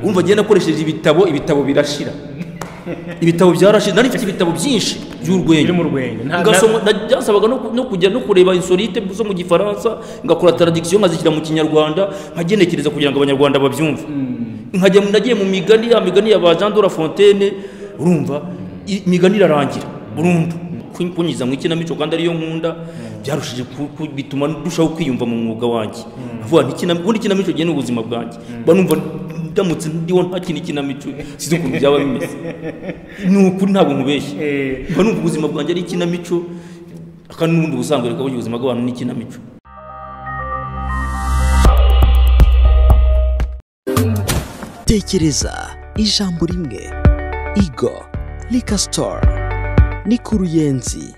wumva agenda akoresheje ibitabo ibitabo birashira ibitabo byarashira nari mfite ibitabo byinshi by'urwenya biri mu rwenya Nta- Ugasoma- na- byansabaga no ku- no kujya no kureba insolite zo mu gifaransa ngakora taradikisiyo nkazishyira mu kinyarwanda nkagenekereza kugira ngo abanyarwanda babyumve nkajya mu- nagiye mu migani ya migani ya ba jean de la fontaine urumva i- imigani irarangira burundu Kun- kunyiza mu ikinamico kandi ariyo nkunda byarushije ku- ku- bituma ndushaho kwiyumva mu mwuga wanjye avuga nti ikina- ubundi ikinamico gihe ni ubuzima bwanjye mba numva ndamutse ndiho nta kintu ikinamico sinzi ukuntu byaba bimeze ni ukuri ntabwo nkubeshya Eh. mba numva ubuzima bwanjye ari ikinamico kandi n'ubundi ubusanzwe reka burya ubuzima bw'abantu ni ikinamico tekereza ijambo rimwe igo rika sitoru ni ku ruyenzi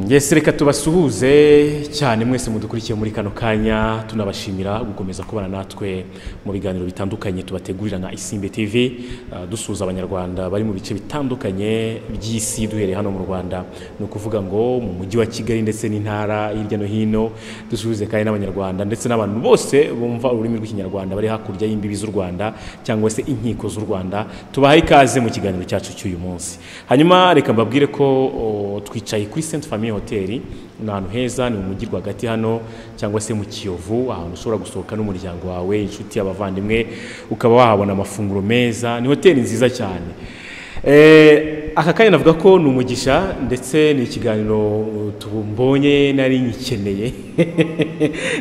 yesi reka tubasuhuze cyane mwese mudukurikiye muri kano kanya tunabashimira gukomeza kubana natwe mu biganiro bitandukanye tubategurira na isimbe tv ah, dusuhuza abanyarwanda bari mu bice bitandukanye by'isi duhereye hano mu rwanda ni ukuvuga ngo mu mujyi wa kigali ndetse n'intara hirya no hino dusuhuze kandi n'abanyarwanda ndetse n'abantu bose bumva ururimi rw'ikinyarwanda bari hakurya y'imbibi z'u rwanda cyangwa se inkiko z'u rwanda tubahaye ikaze mu kiganiro cyacu cy'uyu munsi hanyuma reka mbabwire ko o, twicaye kuri Saint Famille Hotel ni ahantu heza ni mu mujyi rwagati hano cyangwa se mu Kiyovu ahantu ushobora gusohoka n'umuryango wawe inshuti abavandimwe ukaba wahabona amafunguro meza ni hoteli nziza cyane Eh, aka kanya navuga ko ni umugisha ndetse ni ikiganiro uh, tumbonye nari nyikeneye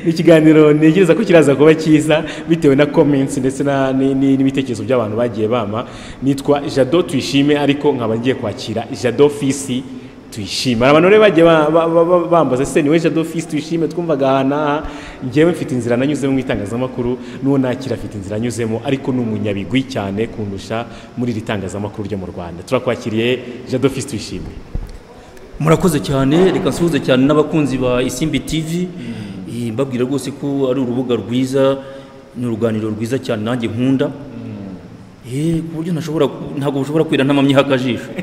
ni ikiganiro ntegereza ko kiraza kuba cyiza bitewe na comments ndetse na- ni- ni- n'ibitekerezo by'abantu bagiye bama nitwa jado tuyishime ariko nkaba ngiye kwakira jado fisi tuyishime hari abantu rero bagiye ba- ba- ba- ba- bambaza se niwe jado fisi tuyishime twumvaga aha n'aha ngewe mfite inzira nanyuzemo mu itangazamakuru n'uwo nakira afite inzira anyuzemo ariko ni umunyabigwi cyane kundusha muri iri tangazamakuru ryo mu rwanda turakwakiriye jado fisi tuyishime murakoze cyane reka nsuhuze cyane n'abakunzi ba isimbi tv Eh, mbabwira rwose ko ari urubuga rwiza ni uruganiriro rwiza cyane nanjye nkunda Eh, ku buryo ntashobora ku- ntabwo bushobora kwira ntamamyeho akajisho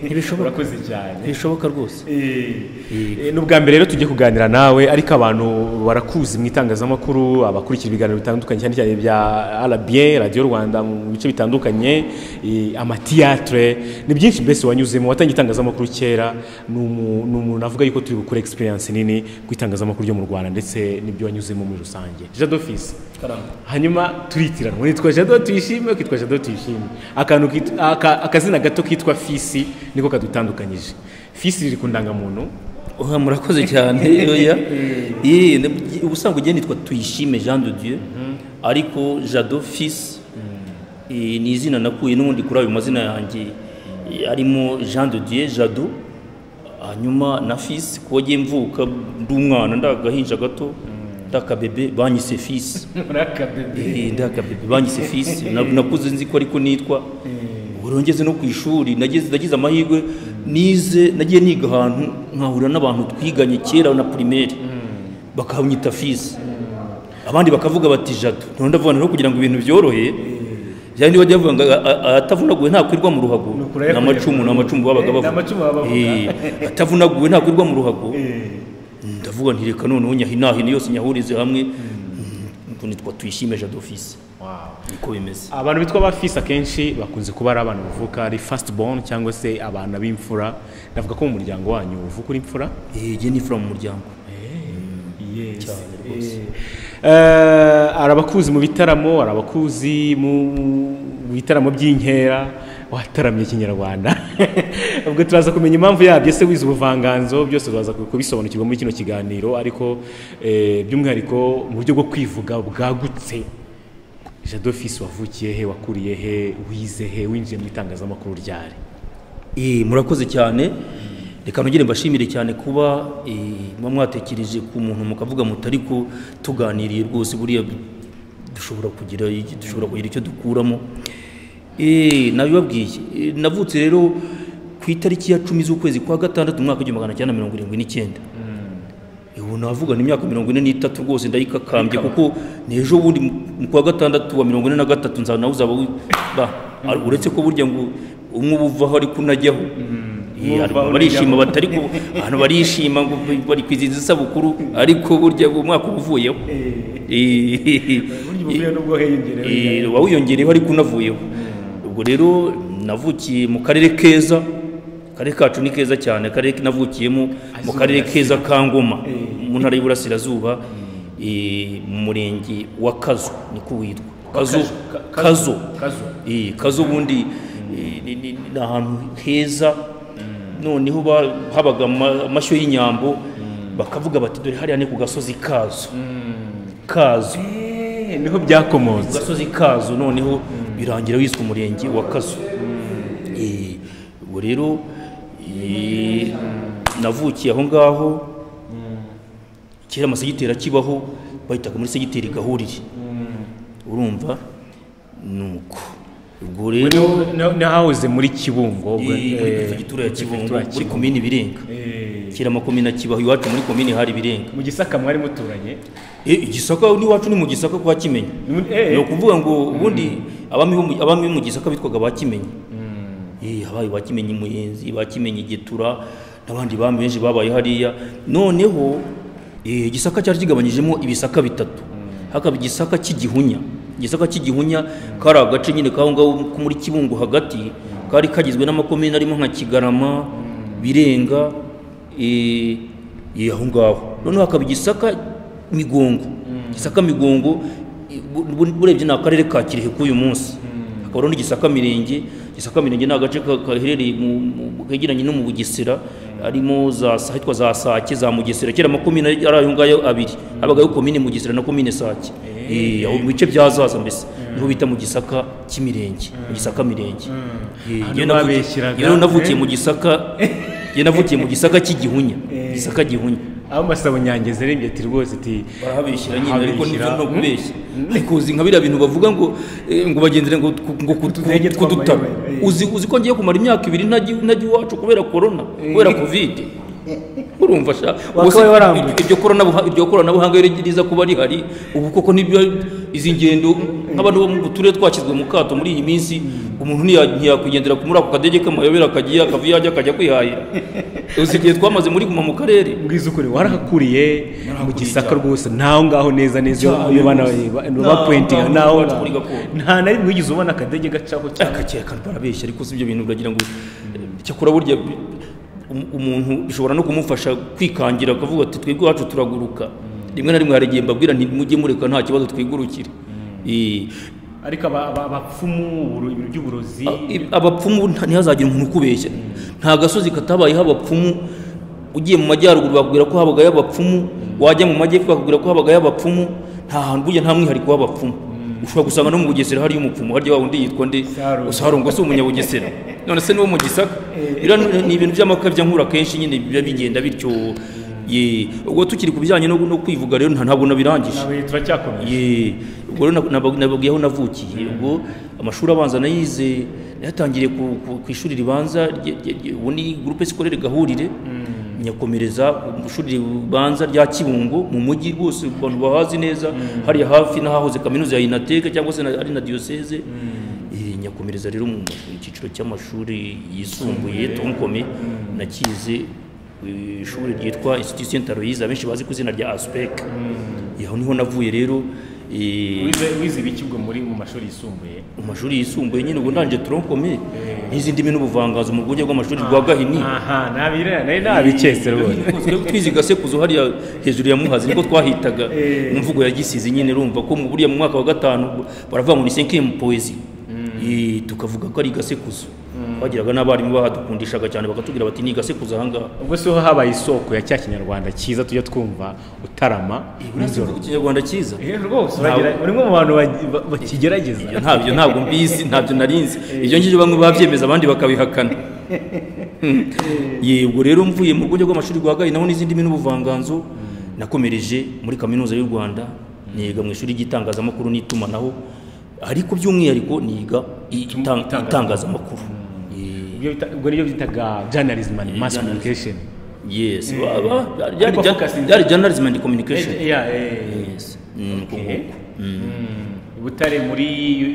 ntibishobora urakoze cyane ntibishoboka rwose Eh, ni ubwa mbere rero tugiye kuganira nawe ariko abantu barakuzi mu itangazamakuru abakurikira ibiganiro bitandukanye cyane cyane bya RBA radiyo rwanda mu bice bitandukanye eh, amatiyatire ni byinshi mbese wanyuzemo watangiye itangazamakuru kera ni umu- ni umuntu avuga yuko turi gukora egisperiyanse nini ku itangazamakuru ryo mu rwanda ndetse n'ibyo wanyuzemo muri rusange jado fisi hanyuma turitiranwa nitwa jado tuyishime kitwa jado tuyishime akantu kitwa- aka- akazina gato kitwa fisi niko kadutandukanyije fisi riri ku ndangamuntu Oya, murakoze cyane oya Eh, ne- ubusanzwe ugiye nitwa tuyishime jean de dieu ariko jado fils eh, ni izina nakuye n'ubundi kuri ayo mazina yanjye eh, arimo jean de dieu jado hanyuma na fils kuba agiye mvuka ndi umwana ndagahinja gato ndakabebe banyise fils Eh, ndakabebe banyise fils Na- nakuze nzi ko ariko nitwa urongeze no ku ishuri nageze nagize amahirwe nize nagiye niga ahantu nkahurira n'abantu twiganye kera na primaire bakanyita fils abandi bakavuga bati jado none ndavuga rero kugira ngo ibintu byorohe cyane bajya bavuga ngo a- a- atavunaguwe ntakwirwa mu ruhago Ni ukuri ariko ni amacumu ni amacumu babaga Eh, ni bavuga amacumu baba bavuga. Eh, atavunaguwe ntakwirwa mu ruhago ndavuga nti reka noneho nyahinahino yose nyahurize hamwe ngo nitwa tuyishime jado fils niko bimeze abantu bitwa ba fisi akenshi bakunze kuba ari abantu bavuka ari fasiti boni cyangwa se abana b'imfura navuga ko mu muryango wanyu uvuka uri imfura yege ni fura mu muryango cyane rwose Eh, hari abakuzi mu bitaramo hari abakuzi mu mu bitaramo by'inkera wataramye ikinyarwanda ubwo turaza kumenya impamvu yabyo ese wize ubuvanganzo byose turaza kubisobanukirwa muri kino kiganiro ariko eh, by'umwihariko mu buryo bwo kwivuga bwagutse jado fisi wavukiye he wakuriye he wize he winjiye mu itangazamakuru ryari Eh, murakoze cyane reka nongere mbashimire cyane kuba eh, muba mwatekereje ku muntu mukavuga mutari ko tuganiriye rwose buriya dushobora kugira dushobora kugira icyo dukuramo Eh, nabibabwiye Eh, navutse rero ku itariki ya cumi z'ukwezi kwa gatandatu umwaka w'igihumbi magana cyenda mirongo irindwi n'icyenda ubu navuga ni imyaka mirongo ine n'itatu rwose ndayikakambye kuko ni ejo bundi mu- mu kwa gatandatu wa mirongo ine na gatatu nza nawe uzaba wi- ba, ar- uretse ko burya ngo umwe uba uvaho ariko unajyaho Eh, ariko Mwumva barishima uburyo. batari ku abantu barishima ngo bari kwizihiza isabukuru ariko burya uwo mwaka uba uvuyeho Eh, burya ubuvuye n'ubwo hiyongerewe eh, uba wiyongereyeho ariko unavuyeho ubwo rero navukiye mu karere keza akarere kacu ni keza cyane akarere navukiyemo mu karere keza ka ngoma mu ntara y'iburasirazuba eh, mu murenge wa kazo niko witwa kazo kazo Kazo. Eh, kazo ubundi eh, ni- ni ni ahantu heza noneho ba- habaga ama- amashyo y'inyambo bakavuga bati dore hariya ni ku gasozi kazo kazo Eh, niho byakomotse gasozi kazo noneho birangira wiswe umurenge wa kazo Eh, ubwo rero eh, navukiye aho ngaho kera amasegiteri akibaho bahitaga muri segiteri gahurire urumva nuko ubwo rero nahahoze muri kibungo ubwo, muri eh, perefegitura ya kibungo perefegitura ya muri Kibungo. komini birenga kera amakomini akibaho iwacu muri komini hari birenga mu gisaka mwari muturanye Eh, igisaka n'iwacu ni mu gisaka kwa kimenya Eh, ni ukuvuga ngo ubundi abami bo mu- abami bo mu gisaka bitwaga ba kimenyi Eh, habaye ba kimenyi muyenzi ba kimenyi getura n'abandi bami benshi babaye hariya noneho eh, igisaka cyari kigabanyijemo ibisaka bitatu hakaba igisaka cy'igihunya igisaka cy'igihunya kari agace nyine kaho ngaho ko muri kibungo hagati kari kagizwe n'amakomini arimo nka kigarama birenga eh, eh, aho ngaho noneho hakaba igisaka migongo igisaka migongo eh, bu- bu- burebye ni akarere ka kirehe k'uyu munsi hakaba hariho n'igisaka mirenge gisaka mirenge ni agace ka- gaherereye mu- mu- kegeranye no mu bugesera harimo za sa- hitwa za sake za mugesera kera amakomine ari ayo ngayo abiri habagaho komine mugesera na komine sake Eh, aho mu bice bya zaza mbese niho bita mu gisaka cy'imirenge mu gisaka mirenge Eh, Hano njyewe navukiye- babeshyeraga, njyewe navukiye mu gisaka njyewe navukiye mu gisaka cy'igihunya gisaka gihunya aho masabo nyange zirebye ati rwose ati barahabeshyira nyine ariko Habeshyira. nibyo no kubeshya ariko uzi nka biriya bintu bavuga ngo eh, ngo bagendere ngo ku- ngo ku- Utudege ku- kudutara twamayobe. uzi uzi ko ngiye kumara imyaka ibiri ntajya ntajya iwacu kubera korona kubera kovide urumva sha ubwo Wakabaye se warambuye. iryo koranabuha- iryo koranabuhanga rero riza kuba rihari ubu koko nibyo izi ngendo nk'abantu bo mu turere twashyizwe mu kato muri iyi minsi umuntu ntiya- ntiyakwigendera ku- muri ako kadege k'amayobera akajya akava iyo ajya akajya kwihahira uzi igihe twamaze muri guma mu karere ubwiza ukuri warahakuriye mu gisaka rwose naho ngaho neza neza iyo- Cyane iyo bana rwose. bapuwentinga Naho naho ngaho ngaho. kuri gakondo. nta na rimwe wigeze ubona akadege gacaho cyane akakeka kantu barabeshya ariko si ibyo bintu uragira ngo cyakora burya um- umuntu bishobora no kumufasha kwikangira akavuga ati twebwe iwacu turaguruka rimwe na rimwe hari igihe mbabwira nti mujye mureka nta kibazo twigurukire Eh, ariko aba- aba- abapfumu uburo- ibintu by'uburozi i- abapfumu nta- ntihazagire umuntu ukubeshya nta gasozi katabayeho abapfumu ugiye mu majyaruguru bakubwira ko habagayo abapfumu wajya mu majyepfo bakubwira ko habagayo abapfumu nta hantu burya nta mwihariko w'abapfumu ushobora gusanga no mu bugesera hariyo umupfumu harya wa wundi yitwa nde Sarugo. sarongo si umunyabugesera none se niwo mu gisaka biriya ni- ni ibintu by'amakabya nkura kenshi nyine biba bigenda bityo ye ubwo tukiri ku bijyanye no no kwivuga rero nta- ntabwo nabirangije Nawe turacyakomeje Ye, ubwo rero nababwiye aho navukiye ubwo amashuri abanza nayize yatangiriye ku, ku, ku ishuri ribanza rye- rye- rye- ubu ni groupe scolaire gahurire nyakomereza mu shuri ribanza rya Kibungo mu mujyi rwose abantu bahazi neza hariya hafi n'ahahoze kaminuza ya Inateke cyangwa se na- ari na diocese Eh, nyakomereza rero mu mu cyiciro cy'amashuri yisumbuye tonkome nakize eh, ishuri ryitwa Institut Saint Aloys abenshi bazi ku izina rya Aspec aho niho navuye rero eh, Wize- wize ibiki ubwo muri mu mashuri yisumbuye mu mashuri yisumbuye nyine ubwo ndangije tronkome n'izindi ndimi n'ubuvanganzo mu rwunge rw'amashuri rwa gahini aha nabire nari nabiketse rwose twizi gasekuzo hariya hejuru ya muhazi niko twahitaga mu mvugo ya gisizi nyine urumva ko mu buriya mu mwaka wa gatanu baravuga ngo ni cinquième poésie Eh, tukavuga ko ari gasekuzo bagiraga n'abarimu bahadukundishaga cyane bakatubwira bati ni gasekuzo ahangaha ubwo si ho habaye isoko ya cya kinyarwanda cyiza tujya twumva utarama nijoro Urumva ikinyarwanda cyiza eh, rwose uragira uragira- uri mu bantu ba- ba- bakigerageza Ibyo ntabyo ntabwo mbizi ntabyo narinzi ibyo ngibyo bamwe babyemeza abandi bakabihakana Hmm. yego rero mvuye mu rwunge rw'amashuri rwa gayi naho n'izindi ndimi n'ubuvanganzo nakomereje muri kaminuza y'u rwanda niga mu ishuri ry'itangazamakuru n'itumanaho ariko by'umwihariko niga i- itang- itangazamakuru Eh, Ibyo bita- ubwo nibyo bitaga journalism and mass communication yes Ba- ba- byari Ariko focus is- byari journalism and communication Eh, yeah, eh, yes Mm, uko okay. nguko. Mm. butare muri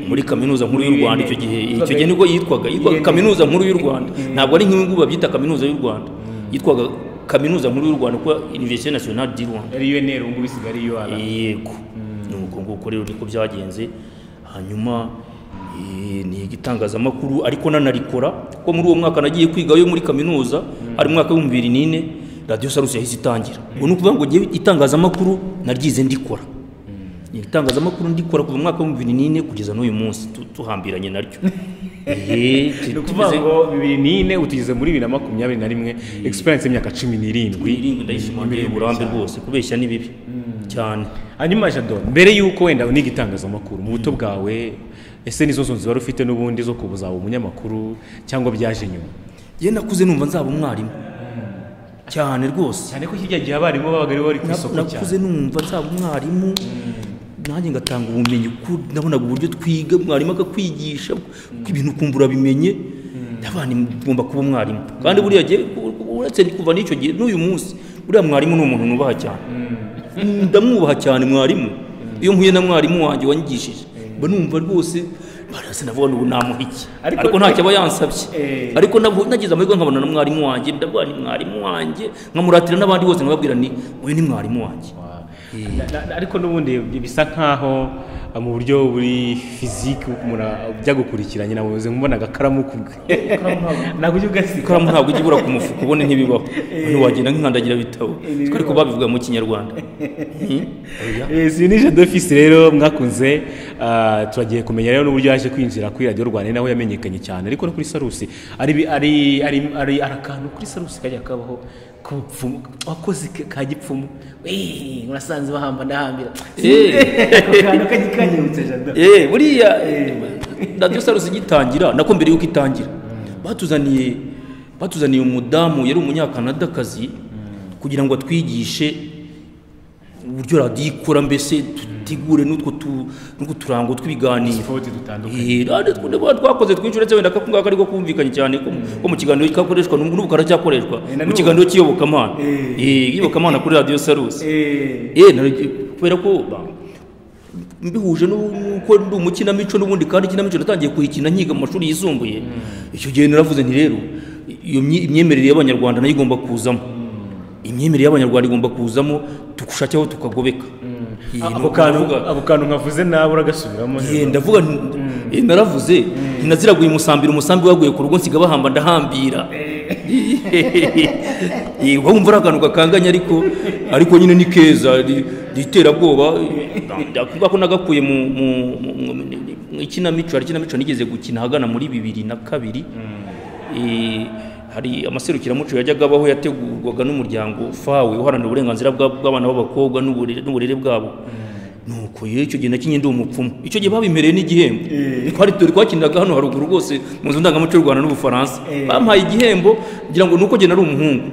muri kaminuza nkuru y'u Rwanda icyo gihe icyo gihe UNN. nibwo yitwaga yitwaga UNN. kaminuza nkuru y'u Rwanda ntabwo ari nk'ibi ngubu babyita kaminuza y'u Rwanda yitwaga kaminuza nkuru y'u Rwanda kuko Université Nationale du Rwanda ari UNR ubu ngubu isigaye ari UR yego nuko nguko rero niko byagenze hanyuma eh, ni igitangazamakuru ariko nanarikora kuko muri uwo mwaka nagiye kwiga yo muri kaminuza ari mu mwaka w'ibihumbi bibiri n'ine radiyo sarusi yahise itangira ubwo ni ukuvuga ngo njyewe itangazamakuru naryize ndikora itangazamakuru ndikora kuva mu mwaka w'ibihumbi bibiri n'ine kugeza n'uyu munsi tu- tuhambiranye naryo Eh, ni ukuvuga tumeze- ngo bibiri n'ine utugeze muri bibiri na makumyabiri na rimwe egisperiyanse y'imyaka cumi n'irindwi wirinde ndayishimangira uburambe rwose kubeshya ni bibi cyane hanyuma jado mbere y'uko wenda uniga itangazamakuru mu buto bwawe ese nizo nzu wari ufite n'ubundi zo kuzaba umunyamakuru cyangwa byaje nyuma yewe nakuze numva nzaba umwarimu cyane rwose cyane ko hirya gihe abarimu babaga ari bo bari ku Na- isoko cyane nakuze numva nzaba umwarimu nanjye ngatanga ubumenyi ku- nabonaga uburyo twiga mwarimu akakwigisha uko ibintu ukumva urabimenye abana mugomba kuba umwarimu kandi buriya gihe u- u- uretse kuva n'icyo gihe n'uyu munsi buriya mwarimu ni umuntu nubaha cyane ndamwubaha cyane mwarimu iyo mpuye na mwarimu wanjye wanyigishije mba numva rwose barasa navuga ngo namuha iki Ariko- ariko ntacyo aba yansabye Eh. ariko nabu- nagize amahirwe nkabona na mwarimu wanjye ndavuga ni mwarimu wanjye nkamuratira n'abandi bose nkababwira ni uyu ni mwarimu wanjye Na- na- ariko n'ubundi bisa nk'aho uh, mu buryo buri fiziki umuntu ajya gukurikiranye nawe uzi mbona agakaramu kubwe ntabwo ujya ugasiga ikaramu ntabwo ijya ibura ku mufuka ubundi ntibibaho umuntu wagenda nk'inkandagira bitabo twe ariko babivuga mu kinyarwanda Hmm? Oya. izi ni jado fisi rero mwakunze uh, turagiye kumenya rero n'uburyo yaje kwinjira kuri radiyo rwanda ni naho yamenyekanye cyane ariko no kuri sarusi ari bi- ari ari ari ari akantu kuri sarusi kajya kabaho k'ubupfumu wakoze ka- ka gipfumu eee murasanze bahamba ndahambira Eh, ako kantu kajya kanyibutse jado eh, buriya radiyo sarusi igitangira nako mbere y'uko itangira batuzaniye batuzaniye umudamu yari umunyakanadakazi kugira ngo atwigishe uburyo radiyo ikora mbese dutegure n'utwo tu- n'utwo turango tw'ibiganiro Utwoti dutandukanye. Eh, radiyo tw- niba twakoze twinshi uretse wenda ako ngako ariko kumvikanye cyane ko mu- ko mu kiganiro kakoreshwa n'ubu n'ubu karacyakoreshwa Eh, na mu n'ubu. kiganiro cy'iyobokamana Eh. Eh, iyobokamana kuri radiyo sarusi eee Eh, nari- kubera ko ba- mbihuje n'u- n'uko ndi umukinamico n'ubundi kandi ikinamico natangiye kuyikina nkiga mu mashuri yisumbuye icyo gihe naravuze nti rero iyo myi- imyemerere y'abanyarwanda nayo igomba kuzamo imyemerere y'abanyarwanda igomba kuzamo tugushakiraho tukagobeka Eh, ako nuko kantu ndavuga- ako kantu nkavuze nawe uragasubiramo Eh, ndavuga nti- eh, naravuze ntinaziraguye umusambira umusambi waguye ku rugo nsiga bahamba ndahambira Eh, wumva ari akantu gakanganye ariko ariko nyine ni keza ri- riterabwoba ndavuga ko nagakuye mu mu mu- mu- mu ikinamico hari ikinamico nigeze gukina ahagana muri bibiri na kabiri Eh, hari amaserukiramuco yajyaga abaho yategurwaga n'umuryango fawe uharanira uburenganzira bwa- bw'abana b'abakobwa n'uburere n'uburere bwabo nuko yewe icyo gihe nakinye ndi umupfumu icyo gihe babimereye n'igihembo twari turi twakiniraga hano haruguru rwose mu nzu ndangamuco y'u rwanda n'ubufaransa bampaye igihembo ngira ngo ni uko genda ari umuhungu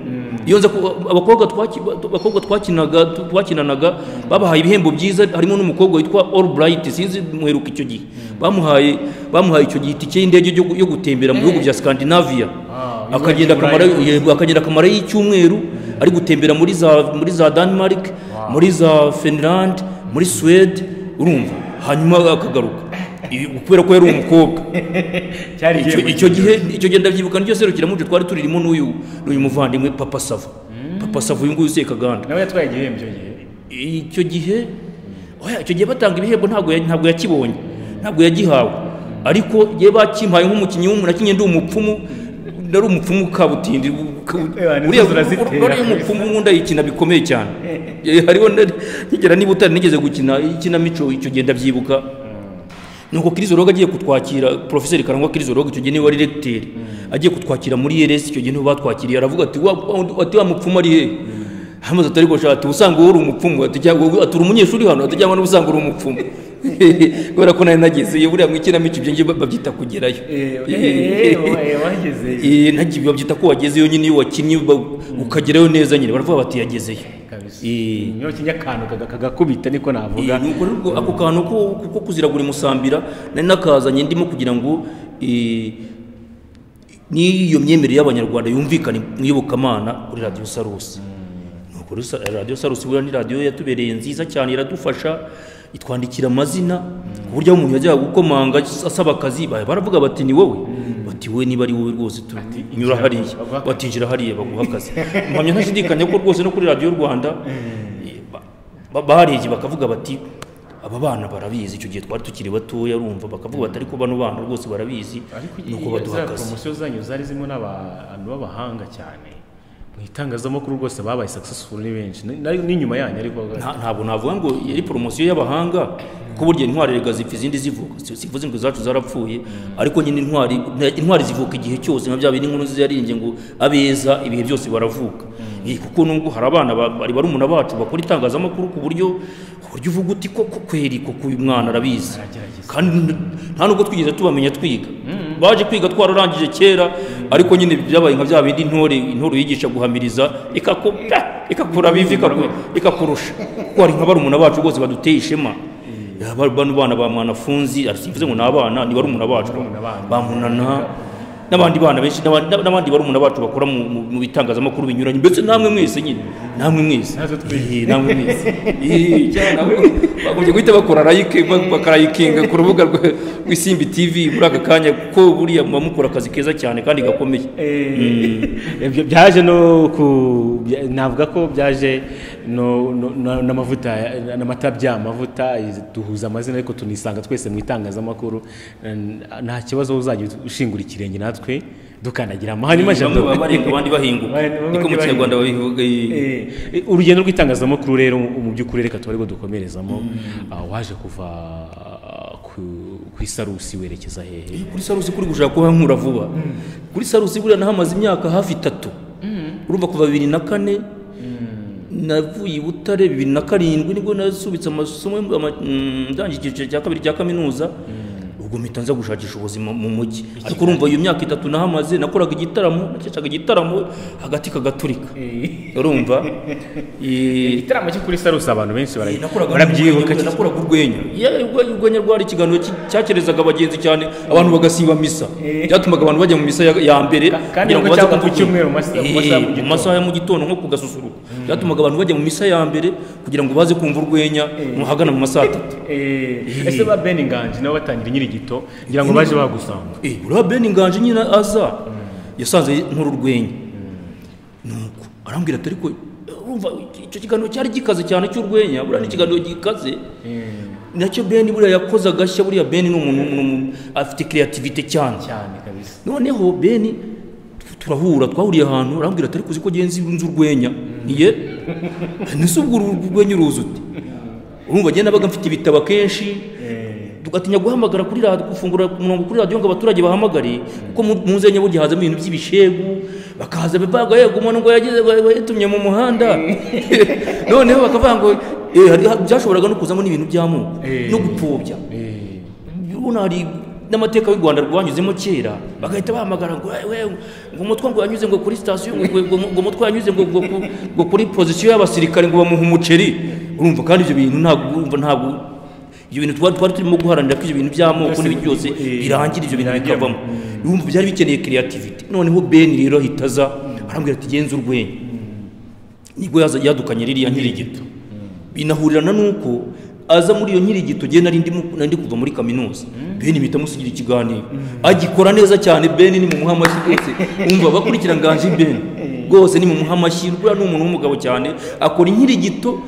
iyo nza ku- abakobwa twaki- abakobwa twakinaga twakinanaga babahaye ibihembo byiza harimo n'umukobwa witwa Albright sinzi mweruka icyo gihe bamuhaye bamuhaye icyo gihe itike y'indege yo gu- yo gutembera mu bihugu bya Scandinavia akagenda akamara yego, akagenda akamara y'icyumweru ari gutembera muri za muri za Denmark muri za Finland muri Swede urumva hanyuma akagaruka I- kubera ko yari umukobwa cyari icyo igihembo icyo gihe icyo gihe ndabyibuka n'iryo serukiramuco twari turirimo n'uyu n'uyu muvandimwe papa sava papa sava uyu nguyu usekaganda nawe yatwaye igihembo icyo gihe icyo gihe oya, icyo gihe batanga ibihembo ntabwo ya- ntabwo yakibonye ntabwo yagihawe ariko ye bakimpaye nk'umukinnyi w'umunakinye ndi umupfumu nari umupfumu kabutindi Ewa, nizo zirazitera. uriya umupfumu wunda yikina bikomeye cyane Eh, hariho na- nigera niba utari nigeze gukina ikinamico icyo gihe ndabyibuka nuko kirizoroga agiye kutwakira professeur karangwa kirizoroga icyo gihe niwe wari recteur agiye kutwakira muri RS icyo gihe niwe batwakiriye aravuga ati wa wa- ati wa mupfumu ari he hamaze atari gusha ati usanga wowe uri umupfumu ati cyangwa wowe- ati uri umunyeshuri hano ati cyangwa n'ubusanga uri umupfumu kubera ko nari nageze iyo buriya mu ikinamico ibyo ngibyo babyita kugerayo eee eee wageze Eh, ntagiye babyita ko wagezeyo nyine iyo wakinnye ba- ukagerayo neza nyine baravuga bati yagezeyo kabisa Eh, niyo kinya akantu kaga- kagakubita niko navuga Eh, ni ukuri rwo- ako kantu ko ko kuzira buri musambira nari nakazanye ndimo kugira ngo eh, n'iyo myemerere y'abanyarwanda yumvikane mu iyobokamana kuri radiyo sarusi Nuko rero sa- radiyo sarusi buriya ni radiyo yatubereye nziza cyane iradufasha itwandikira amazina ku buryo aho umuntu yajyaga gukomanga asaba akazi ba- baravuga bati ni wowe bati we niba ari wowe rwose tu- nyura hariya baguha akazi. bati injira hariya baguha akazi mpamya ntashidikanya ko rwose no kuri radiyo rwanda ba- ba- barebye bakavuga bati aba bana barabizi icyo gihe twari tukiri batoya urumva bakavuga bati ariko bano bana rwose barabizi ariko nuko iyi- baduha za akazi poromosiyo zanyu zari zirimo n'abantu b'abahanga cyane mu itangazamakuru rwose babaye successful ni benshi Ni- nari- n'inyuma yanyu ariko Nta- ntabwo navuga ngo yari poromosiyo y'abahanga kuko burya intwari rega zipfa izindi zivuka Si- sivuze ngo izacu zarapfuye ariko nyine intwari nta- intwari zivuka igihe cyose nka bya bindi inkuru nziza yarinze ngo abeza ibihe byose baravuka Eh, kuko nubwo hari abana ba- bari barumuna bacu bakora itangazamakuru ku buryo ku buryo uvuga uti koko kweri koko uyu mwana arabizi Aragerageza. kandi n- nta nubwo twigeze tubamenya twiga baje kwiga twararangije kera ariko nyine byabaye nka bya bindi intore intore yigisha guhamiriza ikaku- pa! ikakura bivi ikaku- ikakurusha kuko hari nka barumuna bacu rwose baduteye ishema Ya, ba- bano bana ba mwanafunzi ari simvuze ngo ni abana ni barumuna bacu Barumuna banyu. ba munana n'abandi bana benshi n'abandi n'abandi barumuna bacu bakora mu- mu mu bitangazamakuru binyuranye mbese namwe mwese nyine namwe mwese Natwe twize. Eh, namwe mwese Eh, cyane nabo bagombye guhita bakora like bakarayikinga ku rubuga rwa- rw'isimbi tv muri aka kanya kuko buriya muba mukora akazi keza cyane kandi gakomeye Ibyo byaje no ku bya- navuga ko byaje no- no- na- n'amavuta ya- n'amata by'amavuta duhuza amazina ariko tunisanga twese mu itangazamakuru Na- nta kibazo uzajya ushingura ikirenge natwe dukandagira amahanyuma bamwe baba jado barenga abandi bahinguka Bamwe- bamwe niko mu bahinguka. kinyarwanda babivuga eh. Eh, urugendo rw'itangazamakuru rero mu mu by'ukuri reka tuba ariko dukomerezamo Ah, waje kuva ah, ku- ku isarusi werekeza hehe Iyo kuri sarusi kuri gushaka kuhankura vuba kuri sarusi buriya nahamaze imyaka hafi itatu urumva kuva bibiri na kane navuye i butare bibiri na karindwi nibwo nasubitse amasomo ama- mm, ndangije icyiciro cya kabiri cya kaminuza ubwo mpita nza gushakisha ubuzima mu mujyi ariko urumva iyo myaka itatu nahamaze nakoraga igitaramo nakeshaga igitaramo hagati kagaturika urumva Eh, igitaramo cyo kuri sarusi abantu benshi bara- nakoraga barabyibuka urwenya, nakoraga urwenya Yewe, urwenya urwenya rwari ikiganiro ki- cyakerezaga abagenzi cyane abantu bagasiba misa byatumaga abantu bajya mu misa ya- ya mbere kandi kugira ngo nubwo baze cyangwa ku kuvuga. cyumweru mu masaha- mu masaha ya Eh, mu mu masaha ya mu gitondo nko ku gasusuruko byatumaga abantu bajya mu misa ya mbere kugira ngo baze kumva urwenya muhagana mu masaha atatu Eh, ese ba ben inganji nabo batangira nyirigito ngira ngo baje bagusanga Eh, uriya Ben Nganji nyine aza yasanze nkora urwenya nuko arambwira ati ariko urumva icyo kiganiro cyari gikaze cyane cy'urwenya buriya ni ikiganiro gikaze nacyo Ben buriya yakoze agashya buriya Ben ni umuntu umuntu afite creativity cyane cyane kabisa noneho beni turahura twahuriye ahantu arambwira ati ariko uzi ko genzi nzi urwenya niye nese ubwo uru- urwenya uruzi ute urumva njye nabaga mfite ibitabo akenshi tugatinya guhamagara kuri radiyo gufungura umurongo kuri radiyo ngo abaturage bahamagare kuko mu mu nzenya burya hazamo ibintu by'ibishegu bakaza bavuga yego umuntu ngo yagize ngo yatumye mu muhanda noneho bakavuga ngo "Eh, hari- byashoboraga no kuzamo n'ibintu by'amoko no gupfobya ubona hari n'amateka y'u rwanda rwanyuzemo kera bagahita bahamagara ngo "Eh, we ngo umutwe ngo yanyuze ngo kuri sitasiyo ngo ngo- ngo- ngo umutwe yanyuze ngo ngo- ngo- ngo kuri pozisiyo y'abasirikare ngo bamuhe umuceri urumva kandi ibyo bintu ntabwo urumva ntabwo ibyo bintu twari twari turimo guharanira ko ibyo bintu by'amoko n'ibintu byose birangira ibyo bintu bikavamo urumva byari bikeneye creativity noneho beni rero ahita aza arambwira ati genza urwenya nibwo yaza- yadukanye ririya nkirigito binahurirana n'uko aza muri iyo nkirigito genda nari ndimo- nari ndi kuva muri kaminuza beni mpita musigira ikiganiro agikora neza cyane beni ni mu muhamashyi rwose umva abakurikira nganji beni rwose ni mu muhamashyi buriya ni umuntu w'umugabo cyane akora inkirigito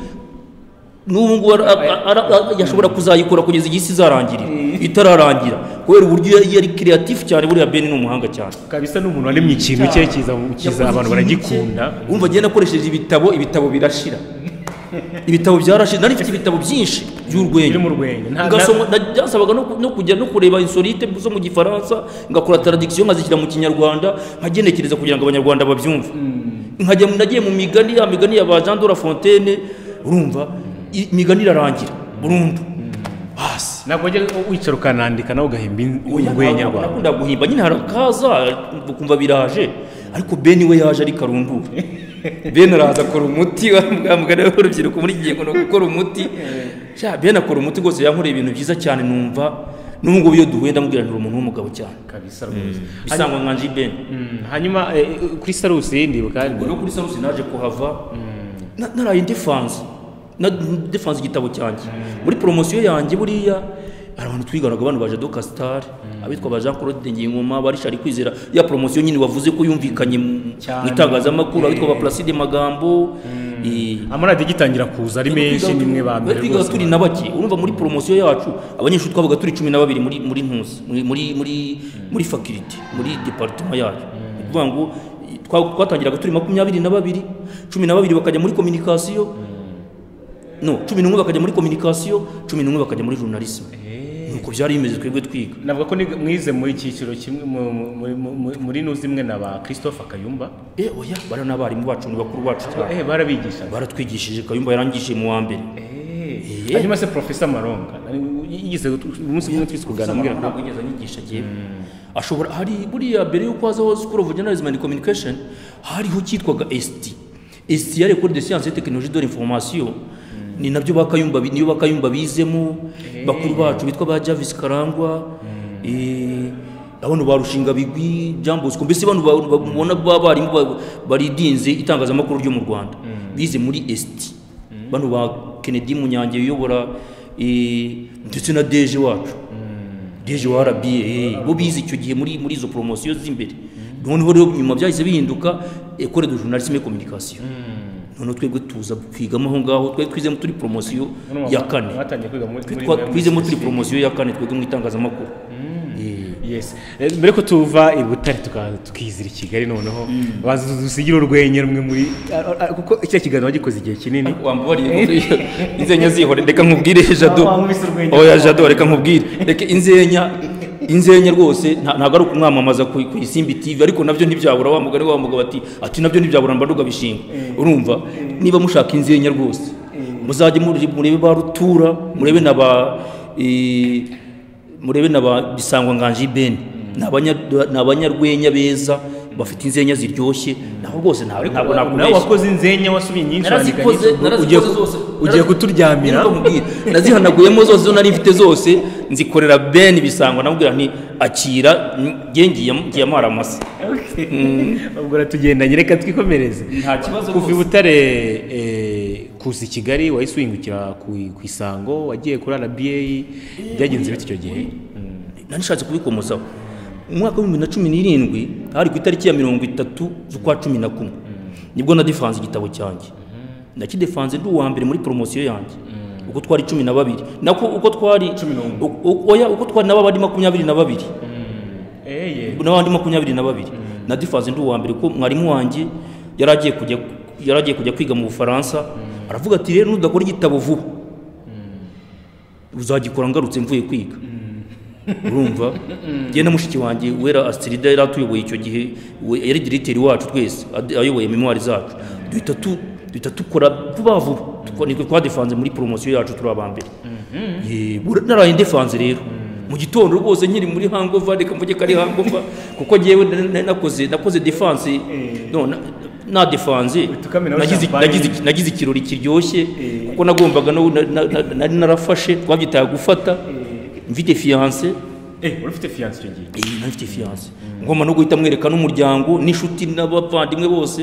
n'ubu ngubu ara- ara- ara- ara- yashobora kuzayikora kugeza igihe isi izarangirira itararangira kubera uburyo yari yari kireyatifu cyane buriya beni ni umuhanga cyane kabisa n'umuntu waremye ikintu cye kiza kiza abantu baragikunda umva agenda akoresheje ibitabo ibitabo birashira ibitabo byarashira nari mfite ibitabo byinshi by'urwenya Birimo urwenya. Nta- Ngasoma- na- byasabaga no ku- no kujya no kureba insolite zo mu gifaransa ngakora taradikisiyo nkazishyira mu kinyarwanda nkagenekereza kugira ngo abanyarwanda babyumve nkajya mu- nagiye mu migani ya migani ya ba jean de la fontaine urumva i- imigani irarangira burundu hasi ntabwo wajya wicara ukanandika nawe ugahimba in- Oya, urwenya ntabwo rwawe nakunda guhimba nyine hari akaza ukumva biraje ariko beni we yaje ari karundura beni araza akora umuti wa wa mugani w'urubyiruko muri iki gihe ngo ni ugukora umuti Sha, beni akora umuti rwose yankoreye ibintu byiza cyane numva n'ubu ngubu iyo duhuye ndamubwira nturi umuntu w'umugabo cyane kabisa rwose bisangwa nkanji beni Mm, hanyuma eh, kuri sarusi ndibuka ubwo rero kuri sarusi naje kuhava Na- naraye ndifanze na defanse igitabo cyanjye muri poromosiyo yanjye buriya hari abantu twiganaga abantu baje doka sitari abitwa ba jean claude ngingoma barishari kwizera ya poromosiyo nyine wavuze ko yumvikanye mu Cyane. mu itangazamakuru abitwa ba placide magambo eh, amaradiyo agitangira kuza ari menshi ni mwe ba mbere twigaga rwose turi na bake urumva muri poromosiyo yacu abanyeshuri twabaga turi cumi na babiri muri muri ntusi muri muri muri, muri fakirite muri departema yacu ni ukuvuga ngo i- twa- twatangiraga turi makumyabiri na babiri cumi na babiri bakajya muri kominikasiyo no cumi n'umwe bakajya muri kominikasiyo cumi n'umwe bakajya muri journalisme nuko byari bimeze twebwe twiga navuga ko ni- mwize mu icyiciro kimwe mu- mu- mu- mu- mu- muri nu zimwe na ba christophe kayumba eh oya bari n'abarimu bacu ni bakuru bacu cyane eh barabigishaga baratwigishije kayumba yarangishije mu wa mbere Eh, hanyuma se professor maronga nari- yigize utu- umunsi umwe twese kuganira ambwira ko ntabwo yigeze anyigisha yewe ashobora hari buriya mbere y'uko hazaho school of journalism and communication hariho icyitwaga st st ya ecole de science et technologie de l'information ni nabyo bakayumba niyo bakayumba bizemo bakuru bacu bitwa ba javis karangwa eh, abantu barushinga bigwi Jean Bosco mbese abantu ba- ba- mubona b'abarimu ba- baridinze itangazamakuru ryo mu Rwanda bize muri st bano ba Kennedy Munyange uyobora eh, ndetse na deje wacu deje wa RBA bo bize icyo gihe muri muri izo poromosiyo z'imbere noneho rero nyuma byahise bihinduka ekore de journalisme et communication noneho twebwe tuza kwigamo aho ngaho twari twizemo turi poromosiyo ya kane batangiye kwiga muri muri- Twa- muri- twizemo turi poromosiyo ya kane twebwe mu itangazamakuru Eh, yes Eh, mbere ko tuva i butare tuka- tukizira i kigali noneho baza dusigire urwenya rumwe muri Ah, ah, kuko icyo kiganiro wagikoze igihe kinini wambabariye ko inzenya zihore reka nkubwire jado wankubise urwenya. oya jado reka nkubwire reka inzenya inzenya rwose nta- ntabwo ari ukumwamamaza ku ku isimbi tv ariko nabyo ntibyabura wa mugani wa mugabo ati ati nabyo ntibyabura mba ndugabishinga urumva niba mushaka inzenya rwose muzajye muri- murebe ba rutura murebe na ba eh, murebe na ba bisangwa nganje ibeni ni abanya- ni abanyarwenya beza bafite inzenya ziryoshye naho rwose nta- ntabwo nawe nakubeshya wakoze inzenya wasubiye nyinshi wandika narazikoze nyinshi. narazikoze Ugiye ku- zose ugiye Narazi- kuturyamira Niko nkubwira. nazihanaguyemo zose zo nari mfite zose nzikorera ben bisangwa namubwira nti akira njye ngiye ngiye amara amasa Okay. ubwo ratugendanye reka twikomereze Nta kibazo kuva i rwose. butare eh, kuza i kigali wahise uhingukira ku ku isango wagiye kuri rba byagenze bite icyo gihe nari nishatse kubikomozaho mu mwaka w'ibihumbi na cumi n'irindwi hari ku itariki ya mirongo itatu z'ukwa cumi na kumwe nibwo nadifanze igitabo cyanjye nakidefanze ndi uwa mbere muri poromosiyo yanjye uko twari cumi na babiri nako uko twari u- u- oya uko twari n'ababari makumyabiri na babiri eh ye n'abandi makumyabiri na babiri na difaze ndi uwa mbere ko mwarimu wanjye yari agiye kujya yari agiye kujya kwiga mu bufaransa aravuga ati rero nudakora igitabo vuba uzagikora ngarutse mvuye kwiga urumva njye na mushiki wanjye wera asitirida yari atuyoboye icyo gihe we- yari diriteri wacu twese ad- ayoboye memwari zacu duhita tu duhita dukora vuba vuba Tuko- nitwe twadefanze muri poromosiyo yacu turi aba mbere Ye, bura- naraye ndefanze rero mu gitondo rwose nkiri muri hangova reka mvuge ko ari hangova kuko njyewe na- na- nakoze nakoze defanse no na- na defanse Tukamena nagize champagne. nagize iki- nagize ikirori kiryoshye kuko nagombaga no- na- na- na- nari narafashe twabyitaga gufata mfite fiyanse eh uri ufite fiance icyo gihe iyi nayo ifite fiyanse ngomba no guhita mwereka n'umuryango n'inshuti n'abavandimwe bose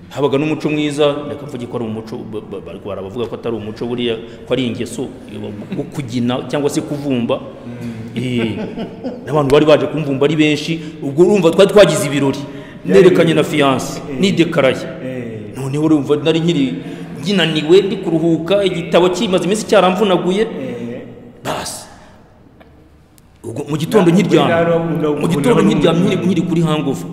habaga n'umuco mwiza reka mvuge ko ari umuco ba- ba- barwara bavuga ko atari umuco buriya ko ari ingeso yo kugina cyangwa se kuvumba Eh, n'abantu bari baje kumvumba ari benshi ubwo urumva twari twagize ibirori nerekanye na fiyanse nidekaraye noneho urumva nari nkiri nginaniwe ndi kuruhuka igitabo kimaze iminsi cyaramvunaguye basi ubwo mu gitondo Ntabwo nkiryamye uri hano, mugabo, mu gitondo mugabo, nkiryamye mugabo. nkiri nkiri kuri hangover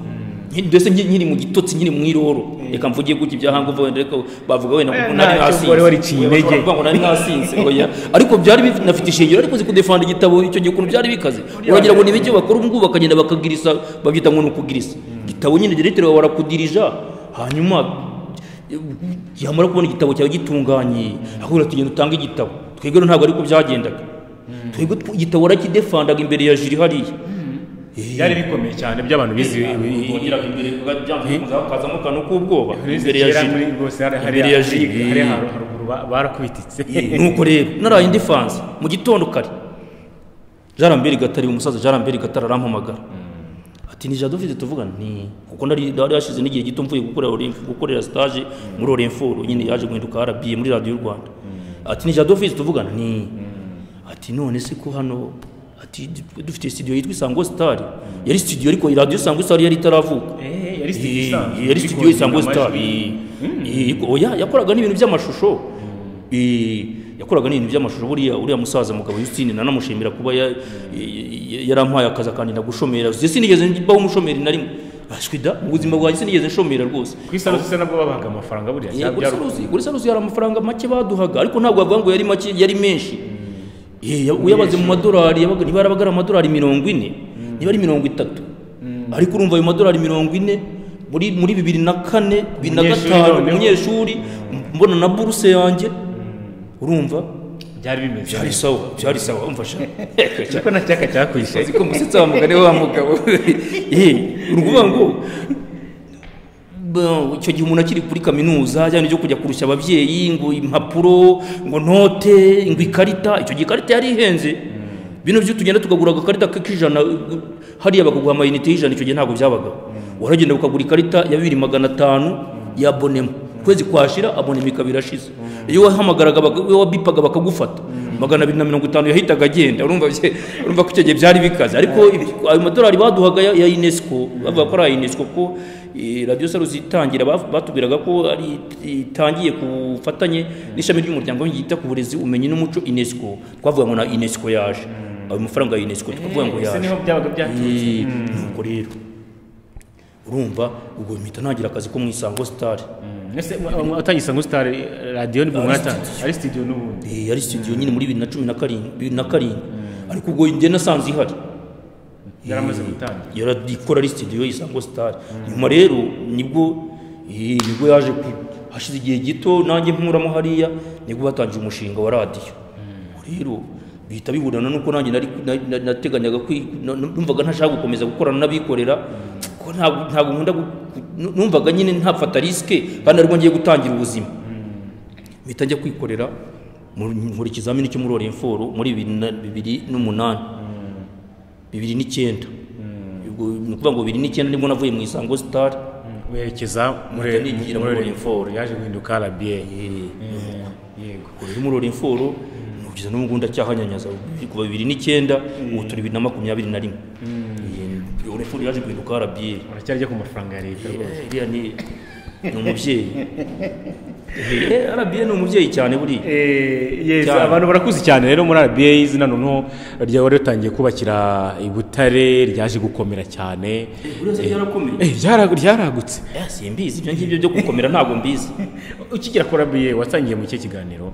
Nkiri- mbese nkiri nkiri mu gitotsi nkiri mu iroro reka mvuge gutya ibya hangover wenda reka bavuga wenda ngo Eh, nari ntacyo, nasinze wari wariciye Oya, intege. bavuga ngo nari nasinze oya ariko byari binafite ishingiro ariko uzi kudefanda igitabo icyo gihe ukuntu byari bikaze uragira ngo ni ibyo bakora ubu ngubu bakagenda bakagirisa babyita ngo ni ukugirisa igitabo nyine diretire wawe arakudirija hanyuma yamara kubona igitabo cyawe gitunganyiye ahubwo tugenda utange igitabo twebwe rero ntabwo ariko byagendaga twebwe tw- igitabo warakidefandaga imbere ya jiri hariya byari bikomeye cyane by'abantu bize bongeraga imbere kazamo akantu k'ubwoba imbere ya kera muri jiri rwose hari hari Imbere ya hari- Jiri. hari haruguru ba- barakubititse nuko rero naraye ndifanze mu gitndo kare jarambere gatari umusaza jarambere gatari arampamagara ati ni jado mfite tuvuga nti kuko nari nari hashize n'igihe gito mvuye gukorera Olimp gukorera stage muri Olimforo nyine yaje guhinduka RBA muri radio y'u Rwanda ati ni jado mfite tuvuga nti ati none se ko hano ati dufite studio yitwa Isango Star yari studio ariko radio Isango Star yari itaravuka Eh, yari studio isanzwe. Eh, yari studio Ariko Isango Star amajwi. Eh, eh, oya yakoraga n'ibintu by'amashusho Eh, yakoraga n'ibintu by'amashusho buriya uriya musaza mugabo Justine nanamushimira kuba ya- ya- yarampaye akazi kandi ndagushomera uzi sinigeze mbaho umushomeri na rimwe ashwida mu buzima bwanjye sinigeze nshomera rwose Ku isarusi se nabwo babaga amafaranga buriya Eh, cyangwa kuri byari- sarusi kuri sarusi hari amafaranga make baduhaga ariko ntabwo bavuga ngo yari make yari menshi Eh, ya- uyabaze mu madolari yabaga- niba yarabaga ari amadolari mirongo ine niba ari mirongo itatu ariko urumva ayo madolari mirongo ine muri muri bibiri na kane bibiri na Umunyeshuri gatanu noneho. umunyeshuri mbona na buruse yanjye urumva byari bimeze byari sawa byari sawa umfasha ariko na cyaka cyakwishe uzi ko musetsa wa mugani wa mugabo Eh, ni ukuvuga ngo bo, icyo gihe umuntu akiri kuri kaminuza ajyana ibyo kujya kurushya ababyeyi ngo impapuro ngo note ngo ikarita icyo gihe ikarita yari ihenze bino byo tugenda tukagura agakarita k'ijana hariya bakaguha amayinite y'ijana icyo gihe ntabwo byabagaho waragenda ukagura ikarita ya bibiri magana atanu ya bonema ukwezi kwashira abonema ikaba irashize iyo wahamagaraga baka- iyo wabipaga bakagufata magana abiri na mirongo itanu yahitaga agenda urumva bye- urumva ko icyo gihe byari bikaze ariko ibi- ayo madolari baduhaga ya- ya unesco bavuga ko ari aya unesco ko eh, radiyo saruzi itangira baf- batubwiraga ko ari itangiye ku bufatanye n'ishami ry'umuryango yita ku burezi ubumenyi n'umuco unesco twavuga ngo na unesco yaje ayo mafaranga ya unesco tukavuga ngo ese yaje niho byabaga byaturutse Eh, nuko rero urumva ubwo mpita ntagira akazi ko mu isango sitari ese watangiye isango star radio ni bumwata ari studio n'ubundi Eh, yari studio nyine muri bibiri na cumi na karindwi bibiri na karindwi ariko ubwo njye nasanze ihari yaramaze gutangira yaradikora ari studio isango star nyuma rero nibwo eh, nibwo yaje ku hashize igihe gito nanjye nkuramo hariya nibwo batangiye umushinga wa radiyo rero bihita biburana nuko nanjye nari na- na- nateganyaga kwi- na- numvaga ntashaka gukomeza gukorana n'abikorera ko ntabwo ntabwo nkunda gu- nu- numvaga nyine ntafata risike kandi ariko ngiye gutangira ubuzima mpita njya kwikorera mu- nkora ikizamini cyo muri orinforo muri bibiri na- bibiri n'umunani bibiri n'icyenda ubwo ni ukuvuga ngo bibiri n'icyenda nibwo navuye mu isango sitari werekeza muri Mpita nigira muri muri Orinfor. yaje guhinduka RBA yego ukorera muri orinforo kugeza n'ubu ndacyahanyanyaza kuva bibiri n'icyenda ubu turi bibiri na makumyabiri na rimwe Eh, orinforo yaje guhinduka arabiye uracyari ajya ku mafaranga ya leta rwose iriya ni ni umubyeyi arabiye ni umubyeyi cyane buriya yes, Cyane. abantu barakuzi cyane rero muri RBA izina noneho ryari ritangiye kubakira i Butare ryaje gukomera cyane buriya se ryarakomeye Eh, ryara- ryaragutse Eh, simbizi ibyo ngibyo byo gukomera ntabwo mbizi ukigera kuri RBA watangiye mu cye kiganiro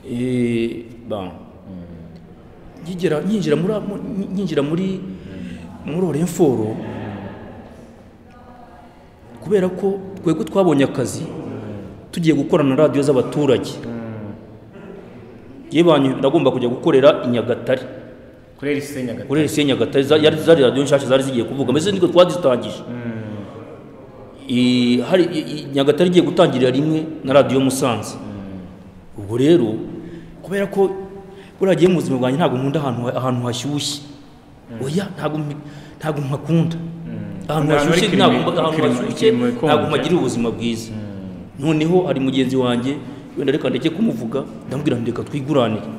Eh, bon. Nkigera- nyinjira muri mu- nyinjira muri muri orenforo kubera ko twebwe twabonye akazi tugiye gukorana na radiyo z'abaturage yewe banyu nagomba kujya gukorera i nyagatare kuri RCA Nyagatare kuri RCA Nyagatare za- yari zari radiyo nshyashya zari zigiye kuvuga mbese niko twazitangije I- hari i- i- Nyagatare igiye gutangirira rimwe na radiyo Musanze ubwo rero kubera ko buriya gihe mu buzima bwanjye ntabwo nkunda ahantu ha- ahantu hashyushye oya ntabwo mbi- ntabwo mpakunda ahantu Ahantu hari hashyushye kirimo- ntabwo mba- ahantu kirimo- hashyushye kirimo ikonje. ntabwo mpagira ubuzima bwiza noneho hari mugenzi wanjye wenda reka ndeke kumuvuga ndamubwira nti reka twiguranire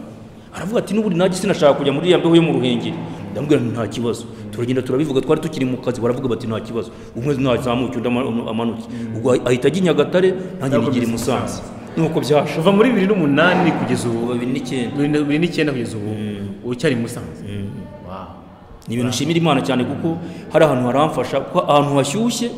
aravuga ati n'ubundi nanjye sinashaka kujya muri iriya mbeho yo mu ruhengeri ndamubwira nti nta kibazo turagenda turabivuga twari tukiri mu kazi baravuga bati nta kibazo umwe nazamuke undi ama- amanuke ubwo ahita ajya i nyagatare nanjye nigira i musanze nuko byasha kuva muri bibiri n'umunani kugeza ubu babiri n'icyenda bibiri na- bibiri n'icyenda kugeza ubu ucyari i Musanze Wow. ni ibintu nshimira imana cyane kuko hari ahantu haramfasha kuko ahantu hashyushye